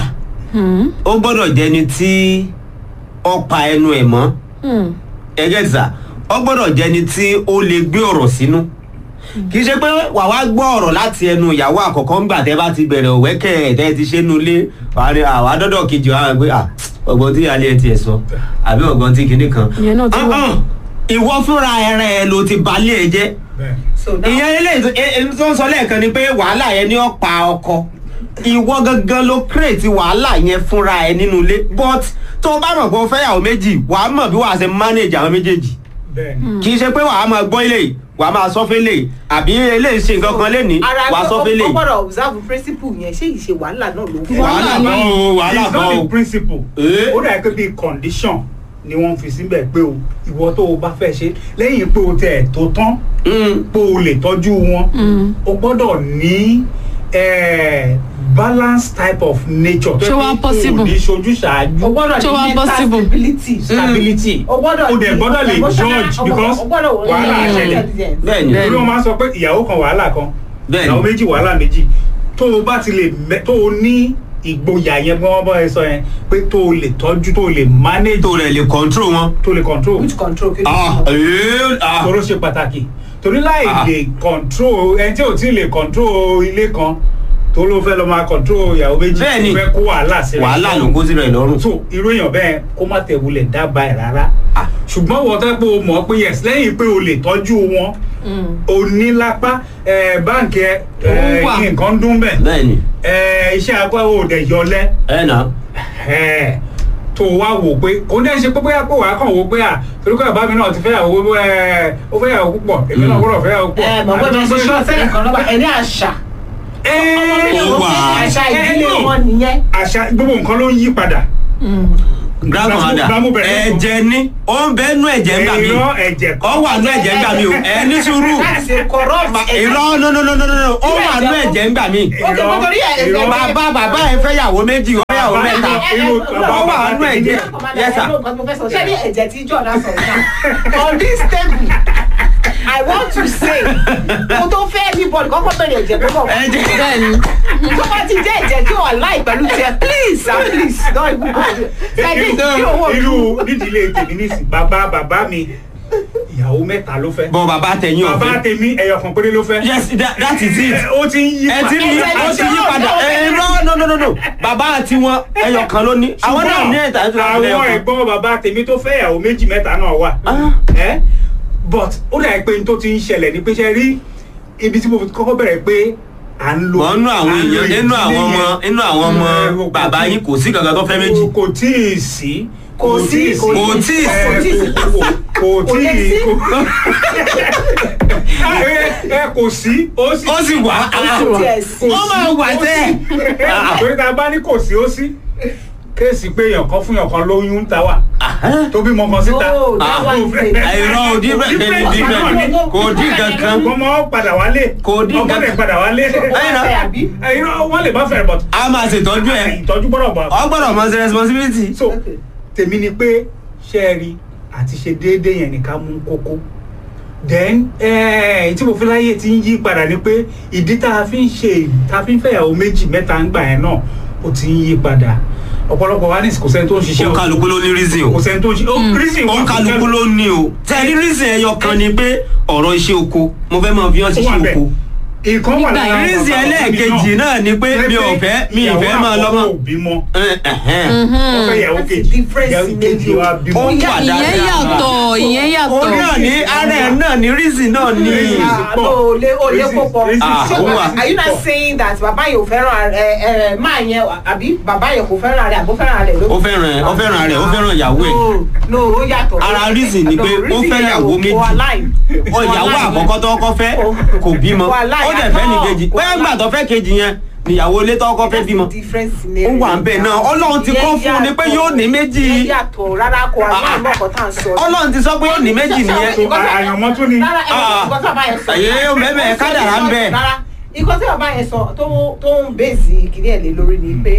Speaker 3: ó gbọ́dọ̀ jẹ́ ẹni tí ó pa ẹnu ẹ̀ mọ́ ẹgẹ́ ti sà ó gbọ́dọ̀ jẹ́ ẹni tí ó lè gbé ọ̀rọ̀ sínú kì í ṣe pé wà wá gbọ́ ọ̀rọ̀ láti ẹnu ìyàwó àkọ́kọ́ ńgbà tẹ́ bá ti bẹ̀rẹ̀ òwẹ́kẹ̀ ẹ̀ tẹ́ ti ṣe nu ilé wà ní àwọn adọ́dọ̀ kejì wà wá pé à ọgbọ́n tí alẹ́ ẹ tiẹ̀ sọ àbí ọgbọ́n tí kinní kan.
Speaker 4: Ìyẹn náà ti wà.
Speaker 3: Ah, ah, ìwọ fúnra ẹrẹ ẹ ló ti balẹ̀ ẹ jẹ́
Speaker 2: bẹ́ẹ̀
Speaker 1: so now
Speaker 3: ìyẹn eléyìí tó- e- e- tó ń sọ lẹ́ẹ̀kan ni pé wàhálà yẹn ni ó pa ọkọ ìwọ gangan ló kírètì wàhálà yẹn fúnra ẹ nínú ilé but tó o bá mọ̀ pé o fẹ́ yàwó méjì wàá mọ̀ bí wàá ṣe manage àwọn méjèèjì
Speaker 2: bẹ́ẹ̀ ni.
Speaker 3: kì í ṣe pé wàá máa gbọ́ ilé yìí wàá máa sọ fẹ́lẹ̀ yìí àbí eléyìí ṣe nǹkan kan lénìí
Speaker 1: ara
Speaker 3: wàá sọ
Speaker 1: ó
Speaker 3: fẹ́lẹ̀
Speaker 1: ó
Speaker 3: yìí
Speaker 1: gbọ́dọ̀ observe principle yẹn ṣé ìṣe wàhálà náà ló fún
Speaker 3: wàhálà
Speaker 4: ni.
Speaker 3: kan o wàhálà
Speaker 2: it's
Speaker 3: kan
Speaker 2: not
Speaker 3: o
Speaker 2: the principle.
Speaker 3: Eh?
Speaker 2: ó dà pé bíi condition ni wọ́n fi síbẹ̀ pé o ìwọ tó o bá fẹ́ ṣe lẹ́yìn pé o tẹ̀ tó tán
Speaker 3: Mm.
Speaker 2: pé o lè tọ́jú wọn o gbọ́dọ̀ ní eh, balance type of nature.
Speaker 4: Ṣé wá possible?
Speaker 2: o ní ṣojú ṣáájú.
Speaker 1: o gbọ́dọ̀
Speaker 4: Ṣé wá
Speaker 1: ní mental
Speaker 4: possible?
Speaker 1: stability
Speaker 2: stability.
Speaker 1: o gbọ́dọ̀
Speaker 2: o dẹ̀
Speaker 1: ní
Speaker 2: gbọ́dọ̀ lè
Speaker 1: emotional-
Speaker 2: judge
Speaker 1: o gbọ́dọ̀-
Speaker 2: because
Speaker 1: o gbọ́dọ̀ wọ
Speaker 2: wàhálà
Speaker 1: ní
Speaker 2: ṣẹlẹ̀.
Speaker 1: intelligence.
Speaker 3: bẹ́ẹ̀ni
Speaker 4: Bẹ́ẹ̀ni.
Speaker 2: torí wọn máa ń sọ pé ìyàwó kan wàhálà kan
Speaker 3: Bẹ́ẹ̀ni.
Speaker 2: ìyàwó méjì wàhálà méjì tó o bá ti lè mẹ tó o ní ìgboyà yẹn bí wọ́n bá ẹ sọ yẹn pé tó o lè tọ́jú tó o lè manage
Speaker 3: tó rẹ̀ lè control wọn.
Speaker 2: tó o lè control
Speaker 1: which control kí ló
Speaker 3: ah ee ah
Speaker 2: toro ṣe pàtàkì torí láì
Speaker 3: Ah.
Speaker 2: lè control ẹni tí ò tí ì lè control ilé kan tó ló fẹ́ lọ máa control ìyàwó méjì
Speaker 3: Bẹ́ẹ̀ni.
Speaker 2: tó fẹ́ kó wàhálà sí rẹ̀
Speaker 3: wàhálà ló kó sí rẹ̀ lọ́rùn.
Speaker 2: so irú èèyàn bẹ́ẹ̀ kó má tẹ̀ wulẹ̀ dábàá ẹ̀ rárá
Speaker 3: Ah.
Speaker 2: ṣùgbọ́n wọ́n tẹ́ pé o mọ̀ pé yes lẹ́yìn pé o lè tọ́jú wọn o ní lápá ẹ, báǹkì ẹ ẹ,
Speaker 4: Owó wà.
Speaker 2: nǹkan dún bẹ́ẹ̀
Speaker 3: bẹ́ẹ̀ni
Speaker 2: ẹ, iṣẹ́ agbá o dẹ̀ yọlẹ́
Speaker 3: ẹ nà
Speaker 2: ẹ, tó wá wò pé kò ní ẹ ṣe pé bóyá pé wàá kàn wò pé à torí kọ́ bàbá mi náà ti fẹ́ yàwó ẹ, ó fẹ́ yàwó púpọ̀ èmi náà gbọ́dọ̀ fẹ́ yàwó púpọ̀
Speaker 1: ẹ mọ̀ pé
Speaker 2: Àbí
Speaker 1: bẹ́ẹ̀
Speaker 2: tó
Speaker 1: ṣe
Speaker 2: ń
Speaker 1: ṣọ́
Speaker 2: gbé-
Speaker 1: sẹ́yìn kan lọ́ba ẹ̀ ní àṣà
Speaker 2: Ẹ,
Speaker 3: Ó wà.
Speaker 1: àṣà ìdílé
Speaker 2: ẹ, no.
Speaker 1: wọn nìyẹn
Speaker 2: àṣà gbogbo nǹkan ló ń yí padà
Speaker 3: grand commander
Speaker 2: Gbàmú bẹ̀rẹ̀ fún.
Speaker 3: ẹ̀jẹ̀ ni ó ń bẹ́ẹ̀ nú ẹ̀jẹ̀ ńgbà mi
Speaker 2: irọ́ ẹ̀jẹ̀
Speaker 3: ọ wà nú ẹ̀jẹ̀ ńgbà mi o ẹ ní sùúrù
Speaker 1: láti ṣe corrupt
Speaker 3: irọ́ no no no no no no ó wà nú ẹ̀jẹ̀ ńgbà mi
Speaker 1: ó ti kọ́ torí ẹ̀
Speaker 2: irọ́.
Speaker 3: bàbá bàbá ẹ fẹ́ yàwó méjì ó fẹ́ yàwó mẹ́ta
Speaker 2: irú
Speaker 3: ọ wà nú ẹ̀jẹ̀ yes sir
Speaker 1: ṣé ní ẹ̀jẹ̀ tí jọ̀dá sọ̀rọ̀ náà on this table i want to say mo tó fẹ́ anybody kọ́kọ́ bẹ̀rẹ̀ ẹ̀jẹ̀ tó bọ̀
Speaker 3: ẹ̀jẹ̀
Speaker 4: bẹ́ẹ̀ni
Speaker 1: tó bá ti jẹ́ ẹ̀jẹ̀ tí wọ́n láì pẹ̀lú tiẹ̀ please and please don even go there ẹ̀jẹ̀ tí owó mi
Speaker 2: irú nídìílé tèmi nísìn bàbá bàbá mi ìyàwó mẹ́ta ló fẹ́
Speaker 3: bọ̀ bàbá tẹ̀yìn
Speaker 2: bàbá
Speaker 3: ọ̀fẹ́
Speaker 2: tèmi ẹyọ kan péré ló fẹ́
Speaker 3: yes that, that is it
Speaker 2: ó ti ń yí
Speaker 3: ẹ ti ní
Speaker 1: Ẹ̀jẹ̀
Speaker 3: ó ti yí
Speaker 1: ló
Speaker 3: padà
Speaker 1: ṣe
Speaker 3: ẹ no no no no no bàbá àti wọn ẹyọ kan ló ní àwọn náà ní ẹ̀ta ẹ̀ta
Speaker 2: àwọn ẹ̀gbọ́n bàbá tèmi tó fẹ́ ìyàwó méjì mẹ́ta náà wà
Speaker 3: Ah.
Speaker 2: ẹ́ but ó dà pé n tó ti ń ṣẹlẹ̀ ní pé ṣe rí ibi tí mo fi kọ́kọ́ bẹ̀rẹ̀ pé à ń lo
Speaker 3: mọ̀ nínú àwọn
Speaker 2: à ń lo
Speaker 3: èèyàn nínú àwọn ọmọ
Speaker 2: ìdílé
Speaker 3: nínú àwọn ọmọ
Speaker 2: yẹn.
Speaker 3: bàbá yín kò sí kankan tó fẹ́ méjì
Speaker 2: kò tí ì sí
Speaker 1: Kò sí, kò
Speaker 3: kò tí ì
Speaker 2: ẹ,
Speaker 3: sí.
Speaker 2: kò
Speaker 1: Kò lè
Speaker 2: tí
Speaker 1: sí.
Speaker 2: ì ẹ ẹ, kò sí ó sì
Speaker 3: ó sì wà
Speaker 1: kò tiẹ̀ sí
Speaker 3: ó máa wà tẹ́
Speaker 2: torí ta bá ní kò sí ó sí kéèsì pé èèyàn kan fún èèyàn kan lóyún ń ta wà tó bímọ kan síta
Speaker 1: No, that one is a-
Speaker 3: àìrọ̀ òdì bẹ́ẹ̀
Speaker 2: Different
Speaker 3: ni different
Speaker 2: náà ni.
Speaker 3: kò dín kankan
Speaker 2: ọmọ padà wálé
Speaker 3: Kò dín
Speaker 2: ọmọ lè
Speaker 3: kankan.
Speaker 2: padà wálé
Speaker 3: Ẹ̀yin náà.
Speaker 1: àbí?
Speaker 2: ẹ̀yin náà wọ́n lè má fẹ́rẹ̀ but
Speaker 3: a máa ṣètọ́jú ẹ̀
Speaker 2: ìtọ́jú gbọ́dọ̀ bọ̀
Speaker 3: ọ gbọ́dọ̀ mọ sí responsibility.
Speaker 2: so tèmi ni pé ṣe é rí àti ṣe déédéé yẹn nìkan mú kókó then eh, tí mo fi láyé ti ń yí padà ni pé ìdí tá a fi ń ṣe tá a fi ń fẹ́yàwó méjì mẹ́ta ń gbà yẹn náà ó ti ń yí padà ọ̀pọ̀lọpọ̀ wa ní kò sẹ́ni tó ń ṣiṣẹ́
Speaker 3: ó kálukú ló ní reason o
Speaker 2: kò sẹ́ni tó ń ṣe ó reason
Speaker 3: ó
Speaker 2: wà fún
Speaker 3: kálukú ló ní o tẹ̀lé reason ẹyọ kan ni pé ọ̀rọ̀ iṣẹ́ oko mo fẹ́ máa fi hàn
Speaker 2: ó wà
Speaker 3: ṣiṣẹ́
Speaker 2: bẹ́ẹ̀.
Speaker 3: oko
Speaker 2: ìkan wà lára àwọn
Speaker 3: reason
Speaker 2: bàbá
Speaker 3: ẹlẹ́ẹ̀kejì
Speaker 2: mi
Speaker 3: náà ni pé mi ò fẹ́ mi ì fẹ́ máa lọ
Speaker 2: ìyàwó
Speaker 3: mọ́.
Speaker 2: àkọ́kọ́ ò bímọ
Speaker 3: Ẹ̀hẹ́n.
Speaker 2: ó fẹ́ ìyàwó
Speaker 1: That's a
Speaker 2: kejì
Speaker 1: different
Speaker 2: ìyàwó kejì
Speaker 1: scenario.
Speaker 2: wa bímọ.
Speaker 3: Ó wà
Speaker 4: ìyẹn
Speaker 3: dáadáa.
Speaker 4: yàtọ̀ ìyẹn
Speaker 3: ó
Speaker 4: yàtọ̀
Speaker 3: náà ní ara ẹ̀ náà ní reason náà ní.
Speaker 2: Reason.
Speaker 1: o lè o lè kó pọ̀
Speaker 3: Ah,
Speaker 1: Ṣé
Speaker 3: ó wà.
Speaker 1: are you not saying that bàbá yẹn ò fẹ́ràn ẹ ẹ máa yẹn àbí bàbá yẹn kò fẹ́ràn rẹ̀ àbó fẹ́ràn rẹ̀ ló.
Speaker 3: ó fẹ́ràn ó fẹ́ràn rẹ̀ ó fẹ́ràn ìyàwó ẹ̀.
Speaker 1: no no ó yàtọ̀.
Speaker 3: Ara reason ni pé ó
Speaker 1: reason
Speaker 3: fẹ́
Speaker 1: yẹn
Speaker 3: ìyàwó
Speaker 1: ò-
Speaker 3: méjì.
Speaker 1: kò align.
Speaker 3: ó ìyàwó
Speaker 1: Kò align.
Speaker 3: àkọ́kọ́ tó kọ́ fẹ́
Speaker 1: Kò-
Speaker 3: kò bímọ
Speaker 1: kò align
Speaker 3: ó dẹ̀ fẹ́ ní
Speaker 1: at all.
Speaker 3: kejì
Speaker 1: Kò
Speaker 3: bẹ́ẹ̀
Speaker 1: align.
Speaker 3: gbà tó fẹ́ kejì yẹn níyàwó ilé tó kọ́ fẹ́
Speaker 1: That's
Speaker 3: bímọ.
Speaker 1: a different
Speaker 3: ó
Speaker 1: scenario.
Speaker 3: wà ń bẹ̀ náà ọlọ́run ti kọ́ fún un ni pé yóò ní méjì
Speaker 1: Ìyẹn yàtọ̀ rárá kò
Speaker 3: Ah,
Speaker 1: align mọ́kàn tá à ń sọ.
Speaker 3: ọlọ́run ti sọ pé yóò ní méjì nìyẹn.
Speaker 2: So, àyànmọ́ tún ni.
Speaker 1: rárá ẹ
Speaker 3: Ah.
Speaker 1: nǹkan tí bàbá yẹn sọ.
Speaker 3: Àyè ó bẹ́ẹ̀ kádàrá ń bẹ.
Speaker 1: rárá nǹkan tí bàbá yẹn sọ tó tó ń bèèzì kìnìún ẹ̀ lé lórí ni pé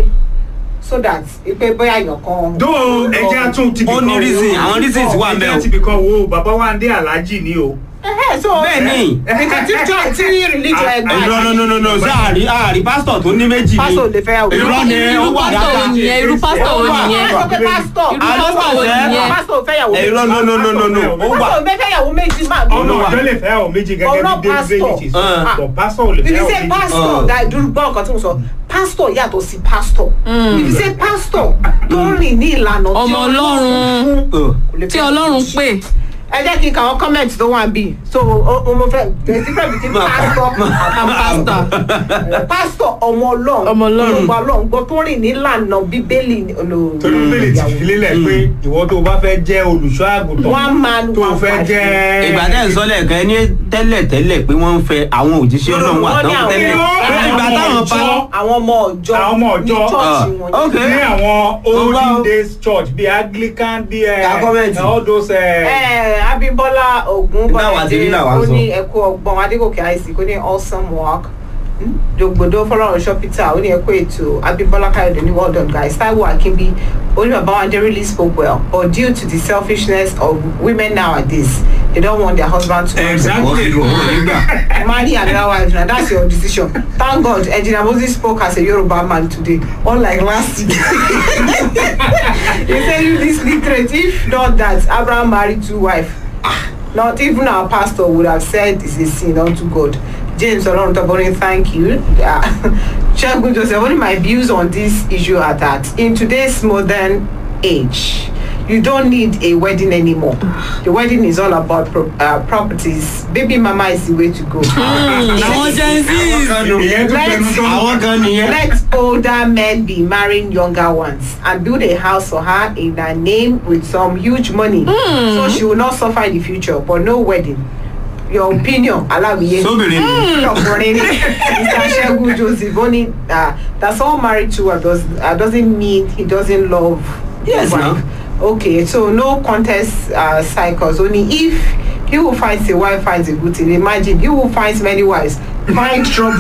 Speaker 1: so that pé bóyá èèyàn kan.
Speaker 2: dó ẹjẹ́ tún ti
Speaker 3: Ó ní reason, àwọn reasons wà ń bẹ̀ o.
Speaker 2: ẹjẹ́ ti bìkan wo bàbá wa ń dé aláàjì ni o.
Speaker 1: Ẹhẹ́, so
Speaker 3: bẹ́ẹ̀ ni.
Speaker 1: nǹkan tí jọ tí religion
Speaker 2: Ah,
Speaker 1: ẹgbẹ́
Speaker 3: irọ́ no no no no ṣé àrí àrí pásítọ̀ tó ní méjì ni
Speaker 1: pásítọ̀ lè fẹ́ àwọn.
Speaker 3: irọ́ ni ó
Speaker 4: irú
Speaker 3: wà
Speaker 4: pásítọ̀ wo
Speaker 3: dáadáa.
Speaker 4: nìyẹn irú pásítọ̀ wo nìyẹn
Speaker 1: Pásítọ̀ pé pásítọ̀.
Speaker 4: irú pásítọ̀ wo nìyẹn
Speaker 1: pásítọ̀ fẹ́ yàwó méjì.
Speaker 3: irọ́ no no no no no ó wà.
Speaker 1: pásítọ̀ fẹ́ yàwó méjì máa
Speaker 2: ọ̀nà
Speaker 3: Olúwa.
Speaker 2: ọ̀jọ́ lè fẹ́ àwọn méjì gẹ́gẹ́
Speaker 1: Ọ̀rọ̀
Speaker 2: bí david
Speaker 1: pastor.
Speaker 2: ti sọ
Speaker 3: Ah.
Speaker 2: bọ̀ pásítọ̀ ò lè
Speaker 1: if
Speaker 2: fẹ́
Speaker 1: you
Speaker 2: àwọn
Speaker 1: say
Speaker 2: méjì.
Speaker 1: pastor
Speaker 3: Ah.
Speaker 1: that dúró gbọ́ nǹkan tí mo sọ pastor yàtọ̀ sí pastor if you say pastor tó rìn ní ìlànà tí
Speaker 4: ọmọ ọlọ́run
Speaker 1: kò lè
Speaker 4: tí
Speaker 1: fẹ́
Speaker 4: ọlọ́run pè
Speaker 1: ẹ jẹ́ kí n kà wọ́n comment tó wà bí so o o mo fẹ́ there is difference between pastor and pastor pastor ọmọ ọlọ́run
Speaker 4: Ọmọ Ọlọ́run.
Speaker 1: olùgbà ọlọ́run gbọ́ tó rìn nílànà bíbélì olù-
Speaker 2: torí bíbélì ti fi lélẹ̀ pé ìwọ tó o bá fẹ́ jẹ́ olùṣọ́ àgùntàn
Speaker 1: one man
Speaker 2: tó o
Speaker 1: one
Speaker 2: fẹ́
Speaker 1: wife.
Speaker 2: jẹ́.
Speaker 3: ìgbà tẹ́ ń sọ lẹ́ẹ̀kan ẹni tẹ́lẹ̀ tẹ́lẹ̀ pé wọ́n ń fẹ́ àwọn òjíṣẹ́ ọlọ́run wà
Speaker 1: Wọ́n ní
Speaker 3: tán
Speaker 1: àwọn-
Speaker 3: tẹ́lẹ̀
Speaker 2: àwọn
Speaker 3: ìgbà táwọn
Speaker 2: ọmọ
Speaker 3: pa
Speaker 2: ìjọ.
Speaker 1: àwọn ọmọ ọjọ́
Speaker 2: Àwọn ọmọ ọjọ́.
Speaker 1: ní church
Speaker 3: Ah,
Speaker 1: wọn
Speaker 3: okay.
Speaker 2: ní àwọn
Speaker 3: Ọgbà o.
Speaker 2: olden days church bíi anglican bíi
Speaker 3: Ká comment.
Speaker 2: all those. eh,
Speaker 1: Eh, Abímbọ́lá Ògún
Speaker 3: Táwa ti rí làwa ń
Speaker 1: ó
Speaker 3: sọ.
Speaker 1: ní ẹkú ọgbọ́n Adégòkè Isaac ó ní awesome work jògbòdo fọlọ́runṣọ́ Peter ó ní ẹkú ètò Abímbọ́lá Káyọ̀dé ní well done guys Táíwò Akínbí ó ní bàbá wọn they really spoke well but due to the selfishness of women nowadays they don't want their husband to
Speaker 2: Exactly.
Speaker 1: marry another wife na that's your decision thank God Engineer Moses spoke as a Yoruba man today unlike last week he say you this literate if not that Abraham marry two wife ah not even our pastor would have said it's a sin unto God James Oloruntoborin thank you uh, Segun Joseph only my views on this issue are that in today's modern age you don't need a wedding anymore the wedding is all about pro uh, properties baby mama is the way to go.
Speaker 4: àwọn gen z
Speaker 2: ìyẹn tún fẹnu
Speaker 1: Let's-
Speaker 2: tán.
Speaker 3: àwọn kan nìyẹn.
Speaker 1: Let older men be marrying younger ones and build a house for her in her name with some huge money. So she will not suffer in the future, but no wedding. Your opinion, Alawiye.
Speaker 3: sóbìnrin ni
Speaker 1: ọkùnrin ni mr segun joseph ó ní ah, that someone married to her does, uh, doesn't mean he doesn't love
Speaker 3: Yes, now.
Speaker 1: Okay, so no contest uh, cycles. Only if he who finds a wife finds a good thing. Imagine he who finds many wives find trouble.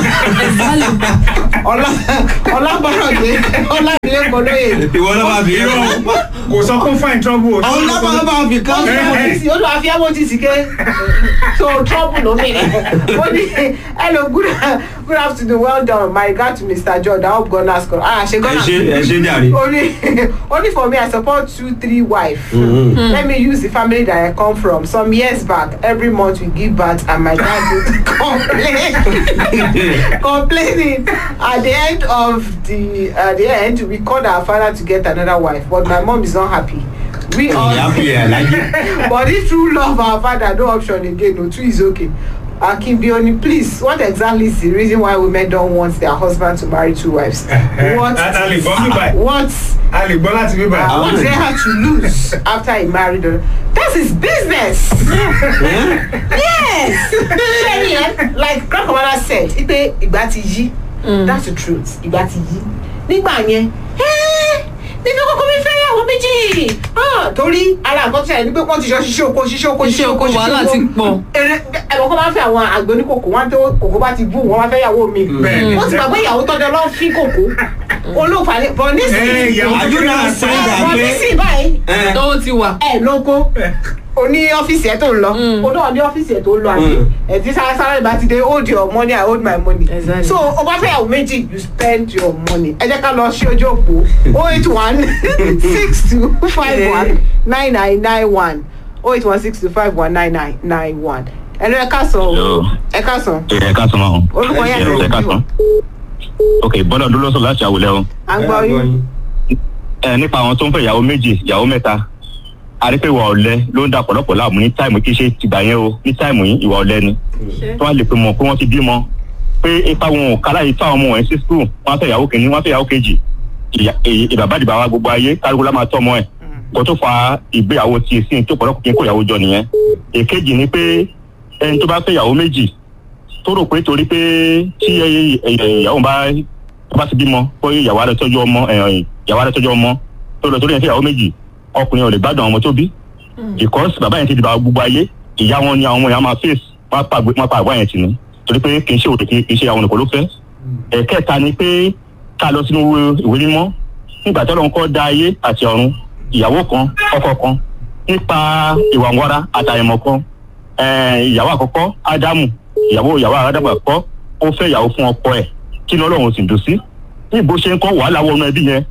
Speaker 1: Ọlá Ọlábọ̀rọ̀dé Ọlábìlẹ̀ Kọ́lóyè.
Speaker 3: ìwọ ló máa fi
Speaker 2: irọ́
Speaker 3: irọ́
Speaker 2: kò sọ fún fine trouble o.
Speaker 3: àwọn lábàá máa fi kán
Speaker 2: Eh,
Speaker 1: Ó lọ àfi amójì sí ké. So trouble ló mìíràn. Ó ní hello good good afternoon well done my regard to Mr. George I hope God has come. Ah ṣe
Speaker 3: ẹ
Speaker 1: Ghana.
Speaker 3: ṣe ẹ ṣe jàre.
Speaker 1: only only for me i support two three wife
Speaker 3: Mhm.
Speaker 1: let me use the family that i come from some years back every month we give birth and my dad would complain complaining at the end of the at the end we called our father to get another wife but my mom is not happy we all
Speaker 3: ìyá fi ẹ̀ láyé.
Speaker 1: but if true love our father no option again no two is okay akimbioni please what exactly is the reason why women don't want their husband to marry two wives what
Speaker 2: a lè gbọ́ bí báyìí
Speaker 1: what
Speaker 2: a lè gbọ́ láti bí
Speaker 1: uh,
Speaker 2: báyìí.
Speaker 1: what they have to lose after he married her that's his business yes ṣẹ́ni ẹ like grandmother said ipe ìgbà ti yí that's the truth ìgbà ti yí nígbà yẹn "Eh, nínú kókó mi fẹ́ yàwó méjì Ah, torí ara nǹkan tó ṣẹlẹ̀ ni pé wọ́n ti jọ ṣiṣẹ́ oko ṣiṣẹ́ oko
Speaker 4: Iṣẹ́ oko wàhálà ti pọ̀.
Speaker 1: èrè ẹ̀rọ kan máa ń fẹ́ àwọn àgbẹ̀ oníkòkò wọn tó kòkó bá ti bú wọn máa fẹ́ yàwó mi
Speaker 2: Bẹ́ẹ̀ni.
Speaker 1: wọ́n ti gbàgbé ìyàwó tọ́jọ́ lọ́ fi kòkó olóòfà ni bọ̀
Speaker 2: Eh,
Speaker 1: nísìnyí
Speaker 2: ìyàwó
Speaker 3: Are you not saying that
Speaker 1: bọ̀
Speaker 3: pé-
Speaker 1: nísìnyí báyìí
Speaker 3: ẹ
Speaker 4: tó ti wà.
Speaker 1: ẹ lóko o ní ọ́fíìsì ẹ tó ń lọ o náà ní ọ́fíìsì ẹ tó ń lọ àbí
Speaker 3: Mm.
Speaker 1: ẹ ti sáré sáré bá ti dé hold your money i hold my money
Speaker 4: Exactly.
Speaker 1: so o bá fẹ́ yàwó méjì you spend your money ẹ jẹ́ ká lọ sí ojú òpó o eight one six two five one nine nine nine one o eight one six two five one nine nine nine one ẹ lọ ẹ ká sọ o
Speaker 7: Hello.
Speaker 1: ẹ ká sọ
Speaker 7: ẹ ká sọ máa
Speaker 1: orúkọ yẹn
Speaker 7: ẹ ká sọ ok bọ́dọ̀ dúró sọ láti àwùlẹ̀ o
Speaker 1: à ń gbọ́ yín
Speaker 7: ẹ nípa àwọn tó ń fẹ́ ìyàwó méjì ìyàwó mẹ́ta àrípé ìwà ọ̀lẹ ló ń da ọ̀pọ̀lọpọ̀ láàmú ní táìmù kí ṣe tìgbà yẹn o ní táìmù yìí ìwà ọ̀lẹ ni tí wọ́n lè pe mọ̀ pé wọ́n ti bímọ pé ipa wọn ò kálá yìí fáwọn ọmọ wọn sí skul wọ́n á fẹ́ ìyàwó kìíní wọ́n á fẹ́ ìyàwó kejì ìyà- èyí- ìbàbádìbà wa gbogbo ayé kálukú lá máa tọ́ ọmọ ẹ̀ kó tó fa ìgbéyàwó ti sí tó pọ̀lọpọ̀ kí n kó ìyàwó jọ nìyẹn èkejì ni pé ẹni tó bá fẹ́ ìyàwó méjì tó rò pé torí pé tí ẹ- ẹ- ìyàwó bá tó bá ti bímọ pé ìyàwó rẹ̀ tọ́jú ọmọ ẹ̀, ìyàwó rẹ̀ tọ́jú ọmọ tó lọ torí ẹ̀ fẹ́ ìyàwó méjì ọkùnrin ò lè gbádùn àwọn ọmọ tó bí because bàbá yẹn ti di bàbá gbogbo ayé ìyá wọn ni àwọn ọmọ yẹn máa face wọn pa wọn pa àgbà yẹn tì ní torí pé kì í ṣe òde kì í ṣe àwọn nìkan ló fẹ́ ẹ̀kẹta ni pé ká lọ sínú ìwé mímọ́ nígbà tí Ọlọ́run kọ́ dá ayé àti ọ̀run ìyàwó kan ọkọ kan nípa ìwà ńwara àtàyẹ̀mọ̀ kan eh, ìyàwó àkọ́kọ́ ádámù ìyàwó ìyàwó ádámù àkọ́kọ́ ó fẹ́ ìyàwó fún ọkọ ẹ̀ kí ni Ọlọ́run sì dùn sí ní bó ṣe ń kọ́ wàhálà wọnú ẹbí yẹn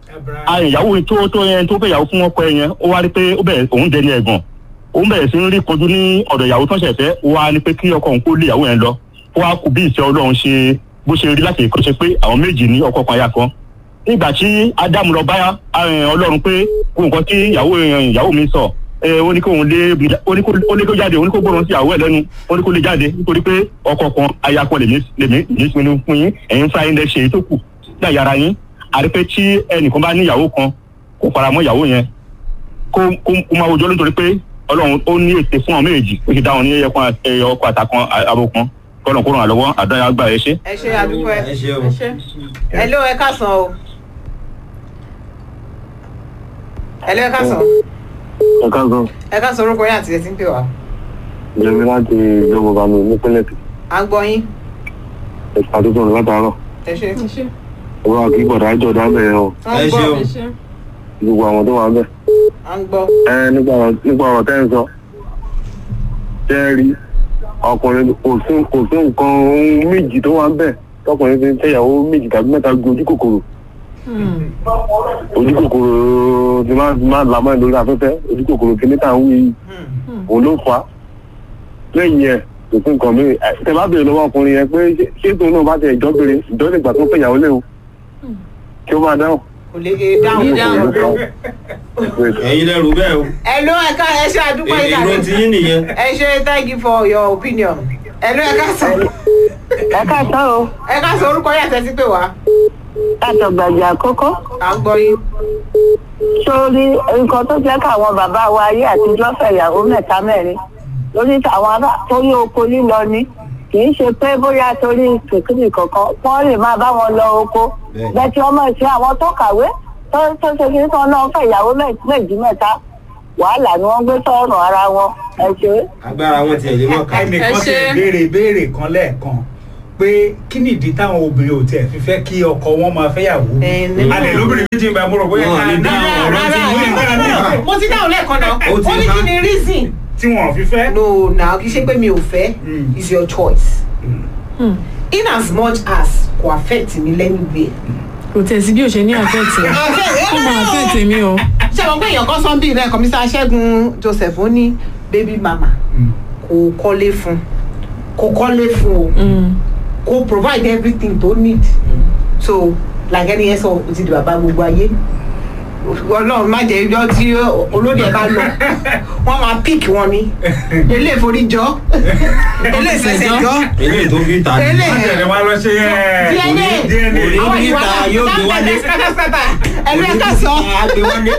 Speaker 7: a ìyàwó tó tó yẹn tó fẹ́ ìyàwó fún ọkọ ẹ̀ yẹn ó wá rí pé ó bẹ̀rẹ̀ òun dẹni ẹ̀gàn òun bẹ̀rẹ̀ sí ń rí kojú ní ọ̀dọ̀ ìyàwó tó ń ṣẹ̀fẹ́ ó wá ní pé kí ọkọ òun kó lé ìyàwó yẹn lọ ó wá kú bí ìfẹ́ Ọlọ́run ṣe bó ṣe rí láti ìkọ́ṣe pé àwọn méjì ní ọkọ kan aya kan nígbà tí ádámù lọ bá eh, ọlọ́run pé kó nǹkan tí ìyàwó eh, ìyàwó mi sọ eh, ó ní kó òun lé ó ní kó ó ní kó jáde ó ní kó gbọ́dọ̀ sí ìyàwó ẹ̀ lẹ́nu ó ní kó lè jáde nítorí pé ọkọ kan aya kan lèmi lèmi lèmi pinnu fún yín ẹ̀yin fúnra yín lẹ ṣe èyí tó kù ní àyàrá yín àti pé tí ẹnìkan bá ní ìyàwó kan kó fara mọ́ ìyàwó yẹn kó kó kó máa wojọ́ nítorí pé ọlọ́run ó ní ète fún àwọn méjèèjì ó ti dá wọn ní ẹyọkan ẹyọ ọkọ àtàkan abo kan kọ́nà kó ràn án lọ́wọ́ àdáyà gbà ẹ ṣe.
Speaker 1: ẹ ṣe àdúpẹ́
Speaker 3: ẹ ṣe o.
Speaker 1: ẹ ló ẹ ká sọ o ẹ ló ẹ ká sọ
Speaker 5: ẹ káàsán
Speaker 1: ẹ ká sọ orúkọ yín àti ẹ ti ń pè wá
Speaker 5: jẹmi láti ìjọba mi nípínlẹ̀ Èkìtì
Speaker 1: à ń gbọ́ yín
Speaker 5: ẹ̀ka tó sọ̀rọ̀ látàárọ̀
Speaker 1: ẹ ṣe
Speaker 5: ọba àkí gbọ̀dọ̀ àjọ dábẹ̀ o
Speaker 1: à ń
Speaker 3: ẹ ṣe o.
Speaker 1: gbọ́
Speaker 5: gbogbo àwọn tó wà ń bẹ̀.
Speaker 1: à ń gbọ́
Speaker 5: ẹ nípa ọ̀rọ̀ nípa ọ̀rọ̀ tẹ́ ń sọ tẹ́ ẹ rí ọkùnrin kò sí kò sí nǹkan ohun méjì tó wà ń bẹ̀ tọkùnrin fi ń fẹ́yàwó méjì tàbí mẹ́ta ju ojú kòkòrò ojú kòkòrò ti máa ti máa làmọ́ ẹ̀ lórí afẹ́fẹ́ ojú kòkòrò kìíní tà ń wí yìí òun ló fà á lẹ́yìn ẹ̀ kò sí nǹkan mi ẹ, tẹ́ bá béèrè lọ́wọ́ ọkùnrin yẹn pé ṣé- ṣé tóun náà bá tẹ ìjọ́ béèrè ìjọ́ nígbà tó fẹ́yàwó léwu kí ó máa dáhùn.
Speaker 1: kò lè e dáhùn
Speaker 4: Dáhùn.
Speaker 3: ẹ̀yin lẹ́rù bẹ́ẹ̀ o.
Speaker 1: ẹ ló ẹ ká ẹ ṣe àdúpẹ́
Speaker 3: èrò
Speaker 1: ìdàgbẹ́
Speaker 3: ti yín nìyẹn.
Speaker 1: ẹ ṣe thank you for your opinion ẹ ló ẹ ká sọ
Speaker 8: ẹ káàtó o
Speaker 1: ẹ ká sọ orúkọ yín àti ẹ ti pè wá
Speaker 8: látọgbàjà àkọ́kọ́
Speaker 1: à ń gbọ́ yín
Speaker 8: sórí nǹkan tó jẹ́ káwọn bàbá wa ayé àtijọ́ fẹ̀yàwó mẹ́ta mẹ́rin lórí àwọn ará torí oko lílọ ni kì í ṣe pé bóyá torí kìkìrì kankan wọ́n lè máa bá wọn lọ oko
Speaker 3: Bẹ́ẹ̀.
Speaker 8: bẹ́ẹ̀ tí wọ́n mọ̀ sí àwọn tó kàwé tó tó ṣe kí sọ náà fẹ́ ìyàwó mẹ́- méjì mẹ́ta wàhálà ni wọ́n gbé sọ́rùn ara wọn ẹ ṣe.
Speaker 3: agbára wọn tiẹ̀ lé mọ̀ ká.
Speaker 2: ẹnìkan
Speaker 4: Ẹ
Speaker 2: ti
Speaker 4: ṣe.
Speaker 2: béèrè ìbéèrè kan lẹ́ẹ̀kan pé kí ni ìdí táwọn obìnrin ò tiẹ̀ fi fẹ́ kí ọkọ wọn máa fẹ́yàwó
Speaker 1: Ẹ, ní-
Speaker 2: alẹ́ lóbìnrin méjì ń bá mo rò bóyá
Speaker 3: Wọn ò ní
Speaker 2: ká
Speaker 3: dáhùn
Speaker 2: dáhùn
Speaker 3: ọ̀rọ̀
Speaker 2: ọ̀rọ̀ tí wọ́n ń gbà ní
Speaker 1: mo ti dáhùn lẹ́ẹ̀kan náà
Speaker 3: Ó ti
Speaker 1: ó ní
Speaker 3: há.
Speaker 1: kí ni reason
Speaker 2: tí wọn ò fi fẹ́.
Speaker 1: no na kì í ṣe pé mi ò fẹ́
Speaker 2: Mm.
Speaker 1: is your choice
Speaker 4: Hmm.
Speaker 1: in as much as kò affect mi lẹ́nìgbẹ́.
Speaker 4: kò tẹ̀ sí bí o ṣe ní àfẹ́ẹ̀tì ó máa àfẹ́ẹ̀tì mi o.
Speaker 1: ṣé àwọn pé èèyàn kan sọ bíi rẹ kọmísà ṣẹ́gun joseph ó ní baby mama kò kọ́lé fún kò kọ́lé fún o
Speaker 4: Mm.
Speaker 1: kò provide everything tó need so like ẹni yẹn sọ o ti di bàbá gbogbo ayé ọlọ́run má jẹ́ ijọ́ tí olóde ẹ̀ bá lọ wọ́n máa pick wọn ni ilé ìforíjọ́ ilé ìfẹsẹ̀jọ́
Speaker 3: eléyìí tó fi ta ni.
Speaker 1: ilé
Speaker 2: wọ́n tẹ̀lé wá lọ ṣe ẹ̀
Speaker 1: DNA
Speaker 2: DNA.
Speaker 3: Òní
Speaker 1: àwọn
Speaker 3: níta
Speaker 1: ìwà
Speaker 3: yóò gbé wálé.
Speaker 1: sátásátáta ẹ̀rọ ẹ̀ka sọ
Speaker 3: agbe wálé.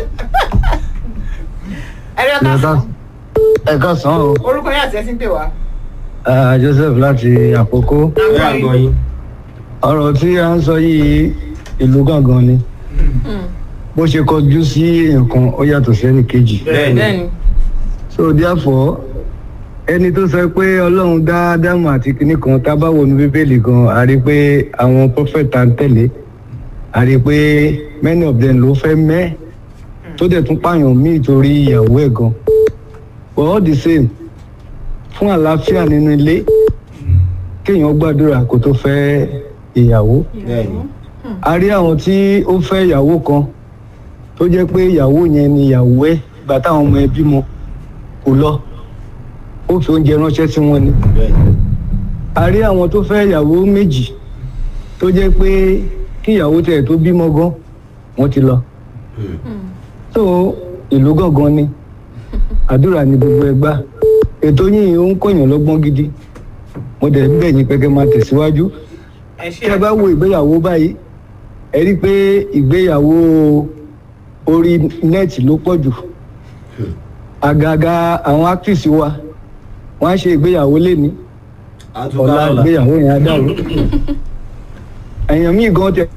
Speaker 1: ẹ̀rọ ẹ̀ka sọ
Speaker 9: ẹ káàsán o
Speaker 1: orúkọ yẹn àti ẹ̀sìn pè wá.
Speaker 9: Ah, joseph láti àkókò
Speaker 3: ẹ àgbọ̀ yín.
Speaker 9: ọ̀rọ̀ tí a ń sọ yìí ìlú gangan ni bó ṣe kọjú sí nǹkan ó yàtọ̀ sẹ́nì kejì
Speaker 3: bẹ́ẹ̀ni
Speaker 4: bẹ́ẹ̀ni
Speaker 9: so therefore ẹni tó sọ pé ọlọ́run dá ádámù àti kinní kan tá a bá wọnú bíbélì gan a rí i pé àwọn prophet tá ń tẹ̀lé a rí i pé many of them ló fẹ́ mẹ́ tó dẹ̀ tún pààyàn míì torí ìyàwó ẹ̀ gan but all the same fún àlàáfíà nínú ilé kéèyàn gbàdúrà kó tó fẹ́ ìyàwó
Speaker 3: bẹ́ẹ̀ni.
Speaker 9: a rí àwọn tí ó fẹ́ ìyàwó kan tó jẹ́ pé ìyàwó yẹn ni ìyàwó ẹ̀ ìgbà táwọn ọmọ ẹ̀ bímọ kò lọ ó fi oúnjẹ ránṣẹ́ sí wọn ni
Speaker 3: bẹ́ẹ̀ni.
Speaker 9: a rí àwọn tó fẹ́ ìyàwó méjì tó jẹ́ pé kí ìyàwó tẹ̀ tó bímọ gan wọ́n ti lọ so ìlú gangan ni àdúrà ni gbogbo ẹ gbà ètò yìí ó ń kọ̀yàn lọ́gbọ́n gidi mo dẹ̀ ń bẹ̀ yín pé kẹ́ máa tẹ̀síwájú
Speaker 1: ẹ
Speaker 9: tí ẹ bá wo ìgbéyàwó báyìí ẹ rí i pé ìgbéyàwó orí nẹ́ẹ̀tì ló pọ̀ jù àgàgà àwọn actress wa wọ́n á ṣe ìgbéyàwó léni
Speaker 3: àtúkà
Speaker 9: ọ̀la
Speaker 3: ọ̀la.
Speaker 9: ìgbéyàwó yẹn á dàrú èèyàn míì gan tẹ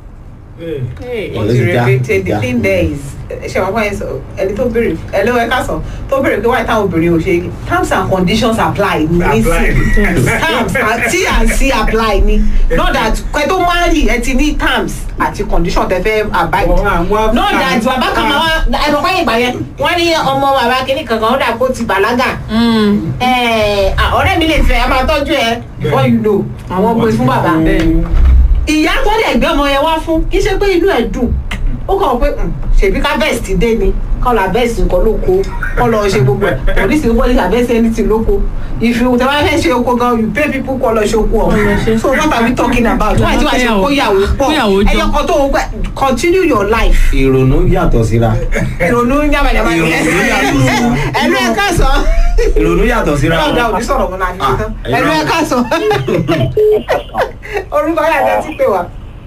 Speaker 1: Hey,
Speaker 3: Ọ̀lẹ́ ti já,
Speaker 1: the
Speaker 3: já.
Speaker 1: thing there is ṣe wọn fọyín sọ ẹni tó béèrè ẹni wọ́n ká sọ tó béèrè pé wáyé táwọn obìnrin ò ṣe terms and conditions apply ní
Speaker 2: Apply.
Speaker 1: sí terms and t and c apply ní not that kẹ́ tó marry ẹ ti ní terms àti condition tẹ fẹ́ abide
Speaker 2: Wọ́n àwọn
Speaker 1: not that bàbá kan máa wá ẹnu kọ́yìn ìgbà yẹn wọ́n ní ọmọ bàbá kìíní kankan ó dà kó ti bàlágà
Speaker 4: Mm.
Speaker 1: ẹ̀, ah, ọ̀rẹ́ mi lè fẹ́ ẹ máa tọ́jú ẹ before you know àwọn ọmọ ìfún bàbá ìyá tó lè gbé ọmọ yẹn wá fún kì í ṣe pé inú ẹ̀ dùn ó kàn pé "Hmm, ṣèbí ká bẹ́ẹ̀ sì dé ni kọ́ la bẹ́ẹ̀ sì nǹkan lóko kọ́ lọ ṣe gbogbo ẹ̀ polisi gbogbo ìgbà bẹ́ẹ̀ sì ẹni tì lóko if you tẹ bá fẹ́ ṣe oko gan you pay people kọ́ lọ ṣe oko
Speaker 4: Kọ́ lọ ṣe.
Speaker 1: ọ̀ so what are we talking about why tí wàá ṣe kóyàwó pọ̀
Speaker 4: Kóyàwó jọ.
Speaker 1: ẹyọ kan tó ń gbẹ continue your life
Speaker 3: ìrònú yàtọ̀ síra.
Speaker 1: ìrònú yàmàyàmà
Speaker 3: Ìrònú yàtọ̀.
Speaker 1: ẹnu ẹ̀ ká sọ
Speaker 3: ìrònú yàtọ̀ síra.
Speaker 1: ọ̀dà òní sọ̀rọ̀ mọ́ náà fi ṣe tán
Speaker 3: Ah,
Speaker 1: ẹnu ẹ̀ ká sọ orúkọ yà jẹ́ tí pé wa.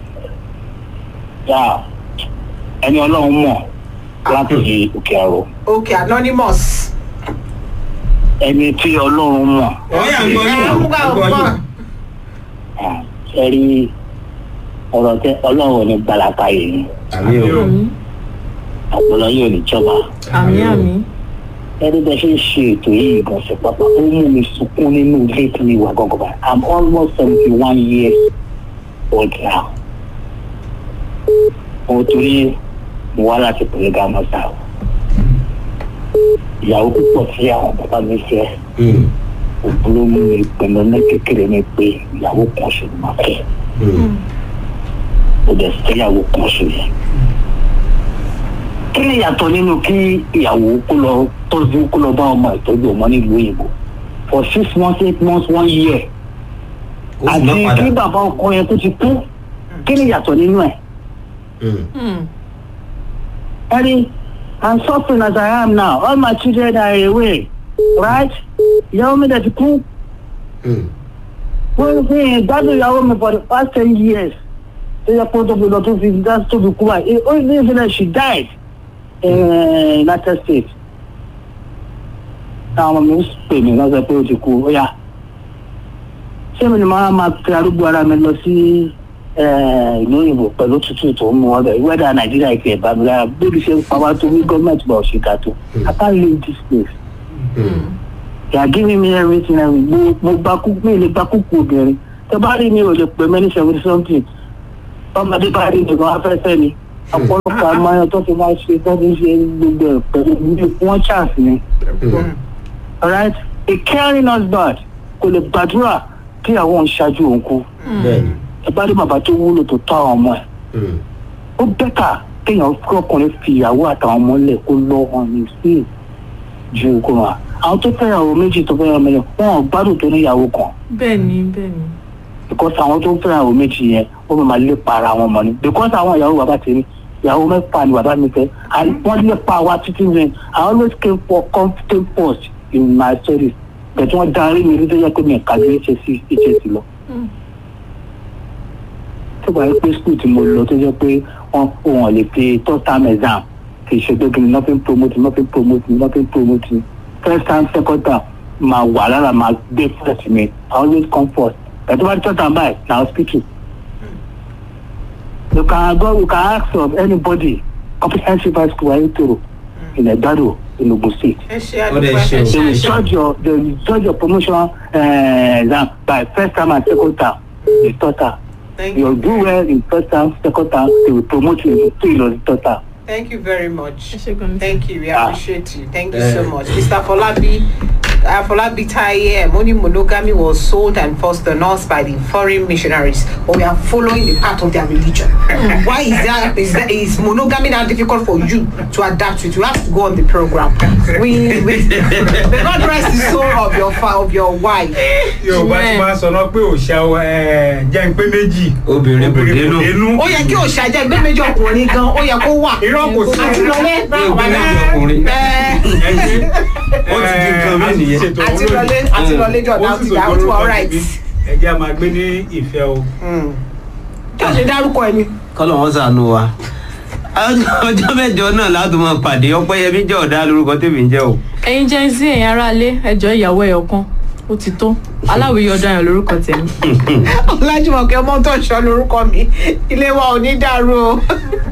Speaker 5: yà ẹni ọlọ́run mọ̀ láti di òkè àrò
Speaker 1: okay anonymous.
Speaker 5: ẹni tí ọlọ́run mọ̀
Speaker 3: ọ̀yà ń gbọ́ yín.
Speaker 1: Ẹ, ń gbà, ń
Speaker 3: gbọ́
Speaker 1: gbà.
Speaker 3: yín.
Speaker 5: ẹ rí ọ̀rọ̀ tẹ ọlọ́run ò ní gbalaka yìí
Speaker 3: àmì o.
Speaker 5: àpòlọ yóò ní jọba
Speaker 4: àmì àmì.
Speaker 5: ẹni bẹ ṣe ń ṣe ètò yìí ìgbọ̀nsẹ̀ pápá ó mú mi sunkún nínú ilé tí mi wà gọ́gọ́ báyìí i'm almost seventy one years old now mo torí mo wá láti pèlè gámọ́sá o ìyàwó púpọ̀ tí àwọn bàbá mi fẹ́
Speaker 3: Mm.
Speaker 5: òbúrò mú mi pinnu ní kékeré mi pé ìyàwó kan ṣe ni màá fẹ́
Speaker 3: Mm.
Speaker 5: ó dẹ̀ sí ìyàwó kan ṣe yẹn. kí ni ìyàtọ̀ nínú kí ìyàwó kó lọ tọ́jú kó lọ bá ọmọ ìtọ́jú ọmọ nílùú òyìnbó for six months eight months one year
Speaker 3: ó sì má
Speaker 5: àti
Speaker 3: padà.
Speaker 5: kí bàbá ọkọ yẹn tó ti kú kí ni ìyàtọ̀ nínú ẹ̀.
Speaker 3: Mm.
Speaker 4: Mm.
Speaker 5: Daddy, I'm suffering as I am now. All my children are away, right? Ìyàwó mi dẹ̀ ti kú.
Speaker 3: Mm.
Speaker 5: wọ́n fi gbádùn ìyàwó mi for the past ten years tó yẹ kó tó fi lọ tó fi dá tó fi kú báyìí ó ní ìfilẹ̀ she died in uh, United States àwọn ọmọ mi ń pè mí lọ́sẹ̀ pé ó ti kú ó yá ṣé mi ni màá máa fi arúgbó ara mi lọ sí
Speaker 10: eh, ìlú òyìnbó pẹ̀lú tútù tó ń mú wọn bẹ̀ wẹ́dà nàìjíríà ti ẹ̀ bá mi lára bébí ṣe ń pa wá tó ní gọ́ọ̀mẹ̀ntì bá òṣìkà tó i can't leave this place they are giving me everything I will mo mo gba kúkú mi lè gba kúkú obìnrin tẹ bá rí mi ò lè pè mí ní seventy something ọmọdé bá rí mi gan afẹ́fẹ́ ni ọ̀pọ̀lọpọ̀ amáyan tó fi máa ṣe tó fi ṣe gbogbo ẹ̀ pẹ̀lú ní wọ́n chance ni alright a caring husband kò lè gbàdúrà kí àwọn òun ṣáájú òun kú
Speaker 3: bẹ́ẹ̀ni
Speaker 10: ẹ bá rí bàbá tó wúlò tó tọ́ àwọn ọmọ ẹ̀ ó bẹ́tà kéèyàn kí ọkùnrin fi ìyàwó àtàwọn ọmọ lẹ̀ kó lọ́ wọn ní sí ju kó wọn àwọn tó fẹ́ ìyàwó méjì tó fẹ́ ìyàwó méjì wọn ò gbádùn tó ní ìyàwó kan
Speaker 4: bẹ́ẹ̀ ni bẹ́ẹ̀ ni.
Speaker 10: because àwọn tó ń fẹ́ ìyàwó méjì yẹn ó máa lé para wọn mọ́ ni because àwọn ìyàwó bàbá tèmi ìyàwó mẹ́fà ni bàbá mi fẹ́ and wọ́n lé pa wa títí mi I always came for comfortable post in my studies but wọ́n darí mi nítorí pé mi kà ní HSC HSC lọ tó bá yẹ pé school tí mo lọ tó jẹ́ pé wọ́n wọ́n lè fi third term exam kì í ṣe pé kí ni nothing promote nothing promote nothing promote first time second term máa wà lára máa gbé first mi I always come first ẹ̀tọ́ bá third term báyìí na hospital you can go you can ask of anybody comprehensive high school ayétoro in Ẹ̀gbádò in Ogun State
Speaker 1: ẹ ṣe
Speaker 3: Ó dẹ̀ ṣe o.
Speaker 1: àdúgbò
Speaker 10: they will judge your they will judge your promotion uh, exam by first term and second term the third term
Speaker 1: Thank
Speaker 10: you
Speaker 1: you.
Speaker 10: do well in first term second term they will promote you to the third term.
Speaker 1: Thank you very much.
Speaker 4: ẹ ṣe gan ni.
Speaker 1: Thank you. We
Speaker 10: Ah.
Speaker 1: appreciate you. Thank you
Speaker 3: Eh.
Speaker 1: so much. Mr. Folabi, uh, Folabi Taye, money monogamy was sold and forced on us by the foreign missionaries, but we are following the path of their religion. Why is that? Is that is monogamy now difficult for you to adapt to? it? You have to go on the program. We, we may God rest the soul of your fa- of your wife.
Speaker 2: yorùbá ti máa sọ náà pé òòṣà ẹ, jẹ́ ń pé méjì
Speaker 3: obìnrin kò dénú
Speaker 1: Ó yẹ kí òṣà jẹ́ ẹgbẹ́ méjì ọkùnrin gan, ó yẹ kó wà.
Speaker 2: irọ́ kò sí
Speaker 1: Àti lọlé.
Speaker 3: ẹgbẹ́ méjì ọkùnrin
Speaker 1: Ẹ
Speaker 3: ó ti di nǹkan mí nìyẹn.
Speaker 1: àti lọlé àti lọlé jọ̀dá ti dà ó tún all right.
Speaker 2: ẹ jẹ́ a máa gbé ní ìfẹ́ o.
Speaker 1: kí o ṣe dárúkọ ẹni.
Speaker 3: kọ́lọ̀ wọn sànù wa ọjọ́ mẹ́jọ náà láti máa pàdé ọpẹ́yẹmí jẹ́ ọ̀dà lórúkọ tèmi ń jẹ́ o.
Speaker 4: ẹ̀yin jẹ́ sí ẹ̀yin aráalé ẹjọ́ ìyàwó ẹ̀yọ̀ kan ó ti tó aláwìyí ọ̀daràn lórúkọ tèmi.
Speaker 1: ọlájúmọ̀kẹ́ ọmọ tó ń sọ lórúkọ mi ilé wa ò ní dàrú o.